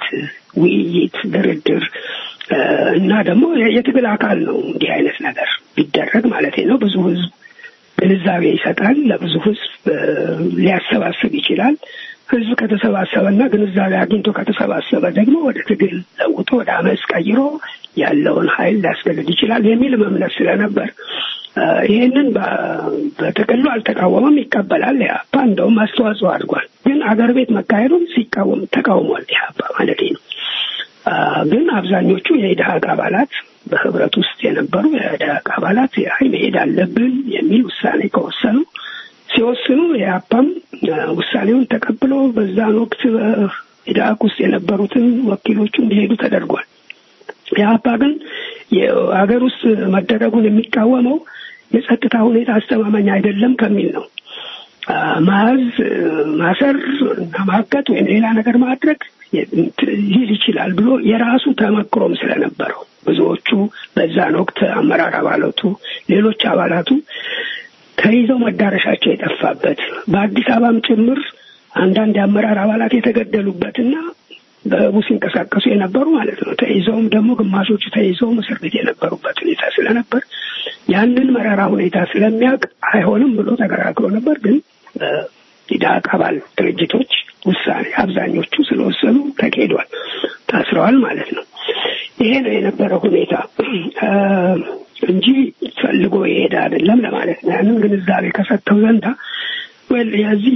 S6: ውይይት፣ ድርድር እና ደግሞ የትግል አካል ነው። እንዲህ አይነት ነገር ቢደረግ ማለት ነው። ብዙ ህዝብ ግንዛቤ ይሰጣል። ለብዙ ህዝብ ሊያሰባስብ ይችላል። ህዝብ ከተሰባሰበና ግንዛቤ አግኝቶ ከተሰባሰበ ደግሞ ወደ ትግል ለውጦ ወደ አመፅ ቀይሮ ያለውን ኃይል ሊያስገድድ ይችላል የሚል እምነት ስለነበር ይህንን በጥቅሉ አልተቃወመም፣ ይቀበላል። ኢህአፓ እንደውም አስተዋጽኦ አድርጓል። ግን አገር ቤት መካሄዱን ሲቃወም ተቃውሟል። ኢህአፓ ማለት ነው። ግን አብዛኞቹ የኢድሀቅ አባላት በህብረት ውስጥ የነበሩ የኢድሀቅ አባላት አይ መሄድ አለብን የሚል ውሳኔ ከወሰኑ ሲወስኑ የአፓም ውሳኔውን ተቀብሎ በዛን ወቅት ኢድሀቅ ውስጥ የነበሩትን ወኪሎቹ እንዲሄዱ ተደርጓል። የአፓ ግን የሀገር ውስጥ መደረጉን የሚቃወመው የጸጥታ ሁኔታ አስተማማኝ አይደለም ከሚል ነው። ማዝ ማሰር እና ማገት ወይም ሌላ ነገር ማድረግ ሊል ይችላል ብሎ የራሱ ተመክሮም ስለነበረው ብዙዎቹ በዛን ወቅት አመራር አባላቱ፣ ሌሎች አባላቱ ተይዘው መዳረሻቸው የጠፋበት በአዲስ አበባም ጭምር አንዳንድ የአመራር አባላት የተገደሉበትና በህቡ ሲንቀሳቀሱ የነበሩ ማለት ነው። ተይዘውም ደግሞ ግማሾቹ ተይዘውም እስር ቤት የነበሩበት ሁኔታ ስለነበር ያንን መራራ ሁኔታ ስለሚያውቅ አይሆንም ብሎ ተከራክሮ ነበር። ግን ኢድሀቅ አባል ድርጅቶች ውሳኔ አብዛኞቹ ስለወሰኑ ተካሂዷል፣ ታስረዋል ማለት ነው። ይሄ ነው የነበረው ሁኔታ እንጂ ፈልጎ የሄደ አይደለም ለማለት ነው። ያንን ግንዛቤ ከሰጠው ዘንዳ ወይ የዚህ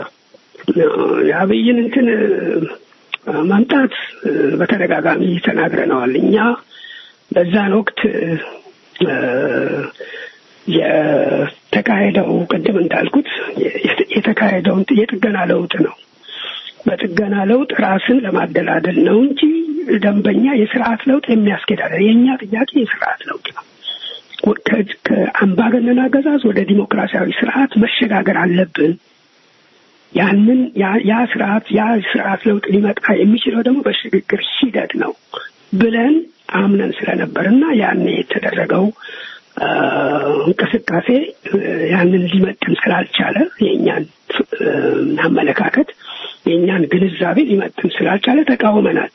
S6: የአብይን እንትን ማምጣት በተደጋጋሚ ተናግረነዋል። እኛ በዛን ወቅት የተካሄደው ቅድም እንዳልኩት የተካሄደውን የጥገና ለውጥ ነው። በጥገና ለውጥ ራስን ለማደላደል ነው እንጂ ደንበኛ የስርዓት ለውጥ የሚያስኬድ አለ። የእኛ ጥያቄ የስርዓት ለውጥ ነው። ከአምባገነን አገዛዝ ወደ ዲሞክራሲያዊ ስርዓት መሸጋገር አለብን። ያንን ያ ስርዓት ያ ስርዓት ለውጥ ሊመጣ የሚችለው ደግሞ በሽግግር ሂደት ነው ብለን አምነን ስለነበር እና ያን የተደረገው እንቅስቃሴ ያንን ሊመጥን ስላልቻለ የእኛን አመለካከት የእኛን ግንዛቤ ሊመጥን ስላልቻለ ተቃውመናል።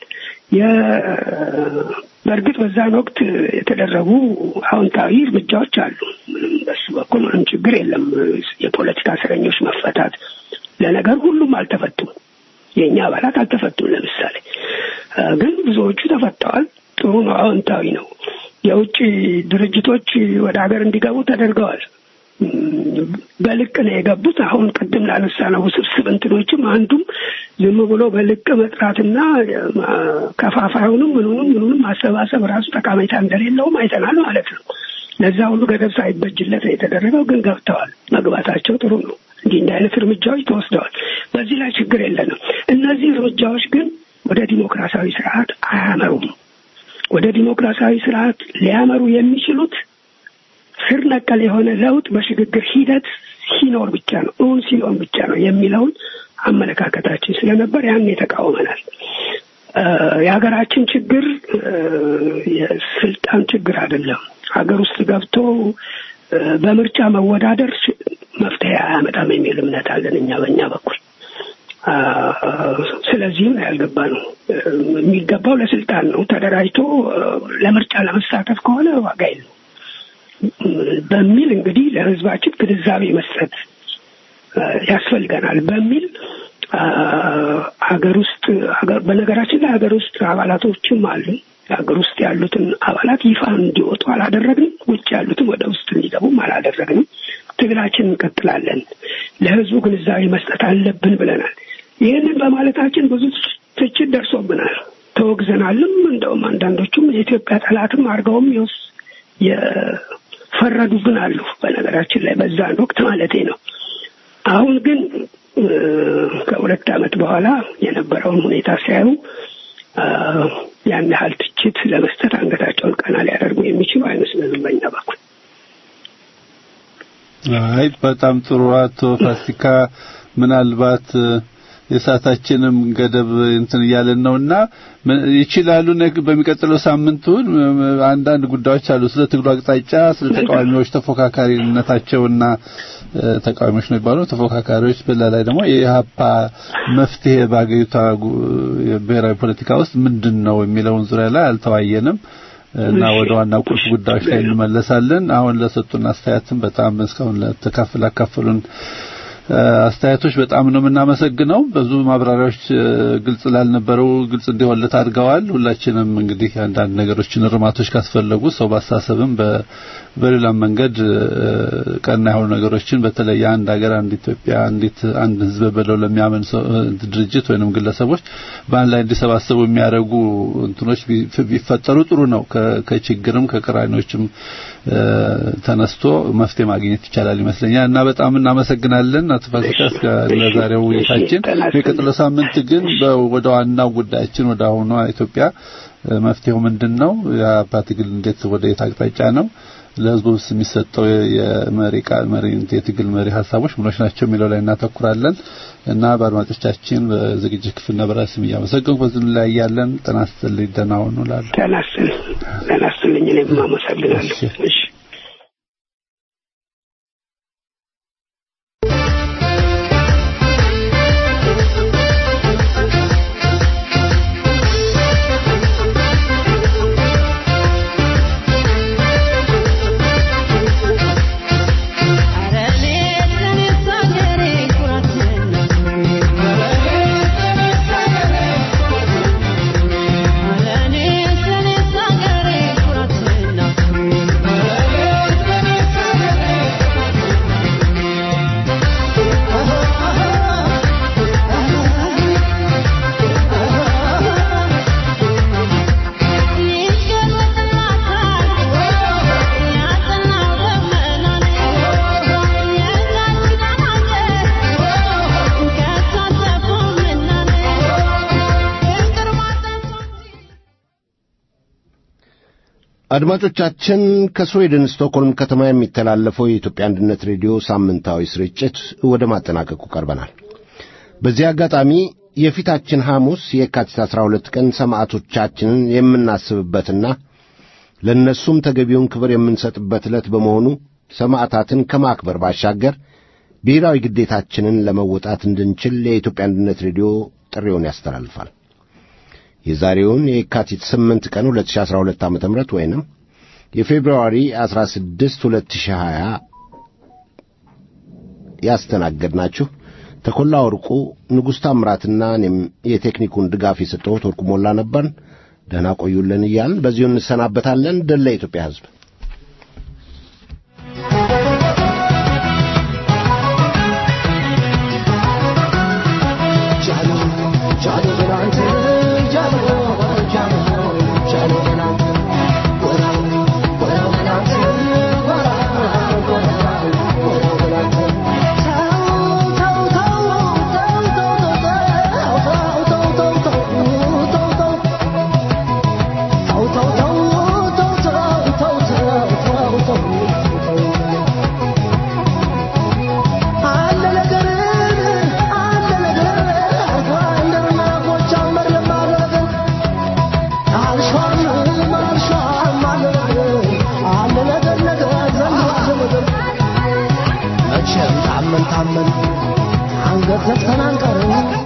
S6: በእርግጥ በዛን ወቅት የተደረጉ አዎንታዊ እርምጃዎች አሉ። በሱ በኩል ምንም ችግር የለም። የፖለቲካ እስረኞች መፈታት ለነገር ሁሉም አልተፈቱም። የእኛ አባላት አልተፈቱም። ለምሳሌ ግን ብዙዎቹ ተፈተዋል። ጥሩ ነው፣ አዎንታዊ ነው። የውጭ ድርጅቶች ወደ ሀገር እንዲገቡ ተደርገዋል። በልቅ ነው የገቡት። አሁን ቅድም ላነሳ ነው ውስብስብ እንትኖችም አንዱም ዝም ብሎ በልቅ መጥራትና ከፋፋዩንም ምኑንም ምኑንም ማሰባሰብ ራሱ ጠቃሜታ እንደሌለውም አይተናል ማለት ነው። ለዛ ሁሉ ገደብ ሳይበጅለት የተደረገው ግን ገብተዋል። መግባታቸው ጥሩ ነው። እንዲህ እንዲህ አይነት እርምጃዎች ተወስደዋል። በዚህ ላይ ችግር የለንም። እነዚህ እርምጃዎች ግን ወደ ዲሞክራሲያዊ ስርዓት አያመሩም። ወደ ዲሞክራሲያዊ ስርዓት ሊያመሩ የሚችሉት ስር ነቀል የሆነ ለውጥ በሽግግር ሂደት ሲኖር ብቻ ነው፣ እውን ሲሆን ብቻ ነው የሚለውን አመለካከታችን ስለነበር ያን ተቃውመናል። የሀገራችን ችግር የስልጣን ችግር አይደለም። ሀገር ውስጥ ገብቶ በምርጫ መወዳደር መፍትሄ አያመጣም የሚል እምነት አለን እኛ በእኛ በኩል። ስለዚህም ያልገባ ነው የሚገባው ለስልጣን ነው። ተደራጅቶ ለምርጫ ለመሳተፍ ከሆነ ዋጋ የለው በሚል እንግዲህ ለሕዝባችን ግንዛቤ መስጠት ያስፈልገናል በሚል ሀገር ውስጥ በነገራችን ላይ ሀገር ውስጥ አባላቶችም አሉ። ሀገር ውስጥ ያሉትን አባላት ይፋ እንዲወጡ አላደረግንም። ውጭ ያሉትን ወደ ውስጥ እንዲገቡም አላደረግንም። ትግላችን እንቀጥላለን። ለህዝቡ ግንዛቤ መስጠት አለብን ብለናል። ይህንን በማለታችን ብዙ ትችት ደርሶብናል፣ ተወግዘናልም። እንደውም አንዳንዶቹም የኢትዮጵያ ጠላትም አድርገውም ይወስ የፈረዱብን አሉ። በነገራችን ላይ በዛን ወቅት ማለቴ ነው። አሁን ግን ከሁለት ዓመት በኋላ የነበረውን ሁኔታ ሲያዩ ያን ያህል ትችት ለመስጠት አንገታቸውን ቀና ሊያደርጉ የሚችሉ አይመስለንም በእኛ በኩል።
S5: አይ በጣም ጥሩ አቶ ፋሲካ፣ ምናልባት የሰዓታችንም ገደብ እንትን እያለን ነውና ይችላሉ በሚቀጥለው ሳምንት አንዳንድ ጉዳዮች አሉ ስለ ትግሉ አቅጣጫ ስለ ተቃዋሚዎች ተፎካካሪነታቸውና ተቃዋሚዎች ነው የሚባሉ ተፎካካሪዎች በላ ላይ ደግሞ የኢህአፓ መፍትሄ በአገሪቷ ብሔራዊ ፖለቲካ ውስጥ ምንድን ነው የሚለውን ዙሪያ ላይ አልተዋየንም እና ወደ ዋና ቁልፍ ጉዳዮች ላይ እንመለሳለን። አሁን ለሰጡን አስተያየትም በጣም እስካሁን ለተካፈል አካፈሉን አስተያየቶች በጣም ነው የምናመሰግነው። ብዙ ማብራሪያዎች ግልጽ ላልነበረው ግልጽ እንዲሆንለት አድርገዋል። ሁላችንም እንግዲህ አንዳንድ ነገሮችን እርማቶች ካስፈለጉ ሰው ባሳሰብም በሌላም መንገድ ቀና የሆኑ ነገሮችን በተለይ አንድ ሀገር፣ አንድ ኢትዮጵያ፣ አንዲት አንድ ህዝብ ብለው ለሚያምን ድርጅት ወይንም ግለሰቦች በአንድ ላይ እንዲሰባሰቡ የሚያደርጉ እንትኖች ቢፈጠሩ ጥሩ ነው። ከችግርም ከቅራኔዎችም ተነስቶ መፍትሄ ማግኘት ይቻላል ይመስለኛል እና በጣም እናመሰግናለን አቶ ፋሲካ እስከ ለዛሬው ውይይታችን። የቀጥለው ሳምንት ግን ወደ ዋናው ጉዳያችን ወደ አሁኗ ኢትዮጵያ መፍትሄው ምንድን ነው? የአባ ትግል እንዴት ወደ የት አቅጣጫ ነው? ለህዝቡስ የሚሰጠው የመሪ ቃል መሪ የትግል መሪ ሀሳቦች ምኖች ናቸው የሚለው ላይ እናተኩራለን እና በአድማጮቻችን በዝግጅት ክፍል ነበር ስም እያመሰገንኩ በዚህ ላይ ያለን ጤና ይስጥልኝ። ደህና ሁኑ እላለሁ።
S6: ጤና ይስጥልኝ። ጤና ይስጥልኝ። እኔም አመሰግናለሁ። እሺ
S2: አድማጮቻችን ከስዌድን ስቶክሆልም ከተማ የሚተላለፈው የኢትዮጵያ አንድነት ሬዲዮ ሳምንታዊ ስርጭት ወደ ማጠናቀቁ ቀርበናል። በዚህ አጋጣሚ የፊታችን ሐሙስ የካቲት 12 ቀን ሰማዕቶቻችንን የምናስብበትና ለእነሱም ተገቢውን ክብር የምንሰጥበት ዕለት በመሆኑ ሰማዕታትን ከማክበር ባሻገር ብሔራዊ ግዴታችንን ለመወጣት እንድንችል የኢትዮጵያ አንድነት ሬዲዮ ጥሪውን ያስተላልፋል። የዛሬውን የካቲት 8 ቀን 2012 ዓ.ም ወይንም የፌብሩዋሪ 16 2020 ያስተናገድናችሁ ተኮላ ወርቁ፣ ንጉሥ ታምራትና እኔም የቴክኒኩን ድጋፍ የሰጠሁት ወርቁ ሞላ ነበርን። ደህና ቆዩልን እያልን በዚሁ እንሰናበታለን። ድል ለኢትዮጵያ ሕዝብ።
S4: ታመን ታመን አንገት ዘግተን አንቀርም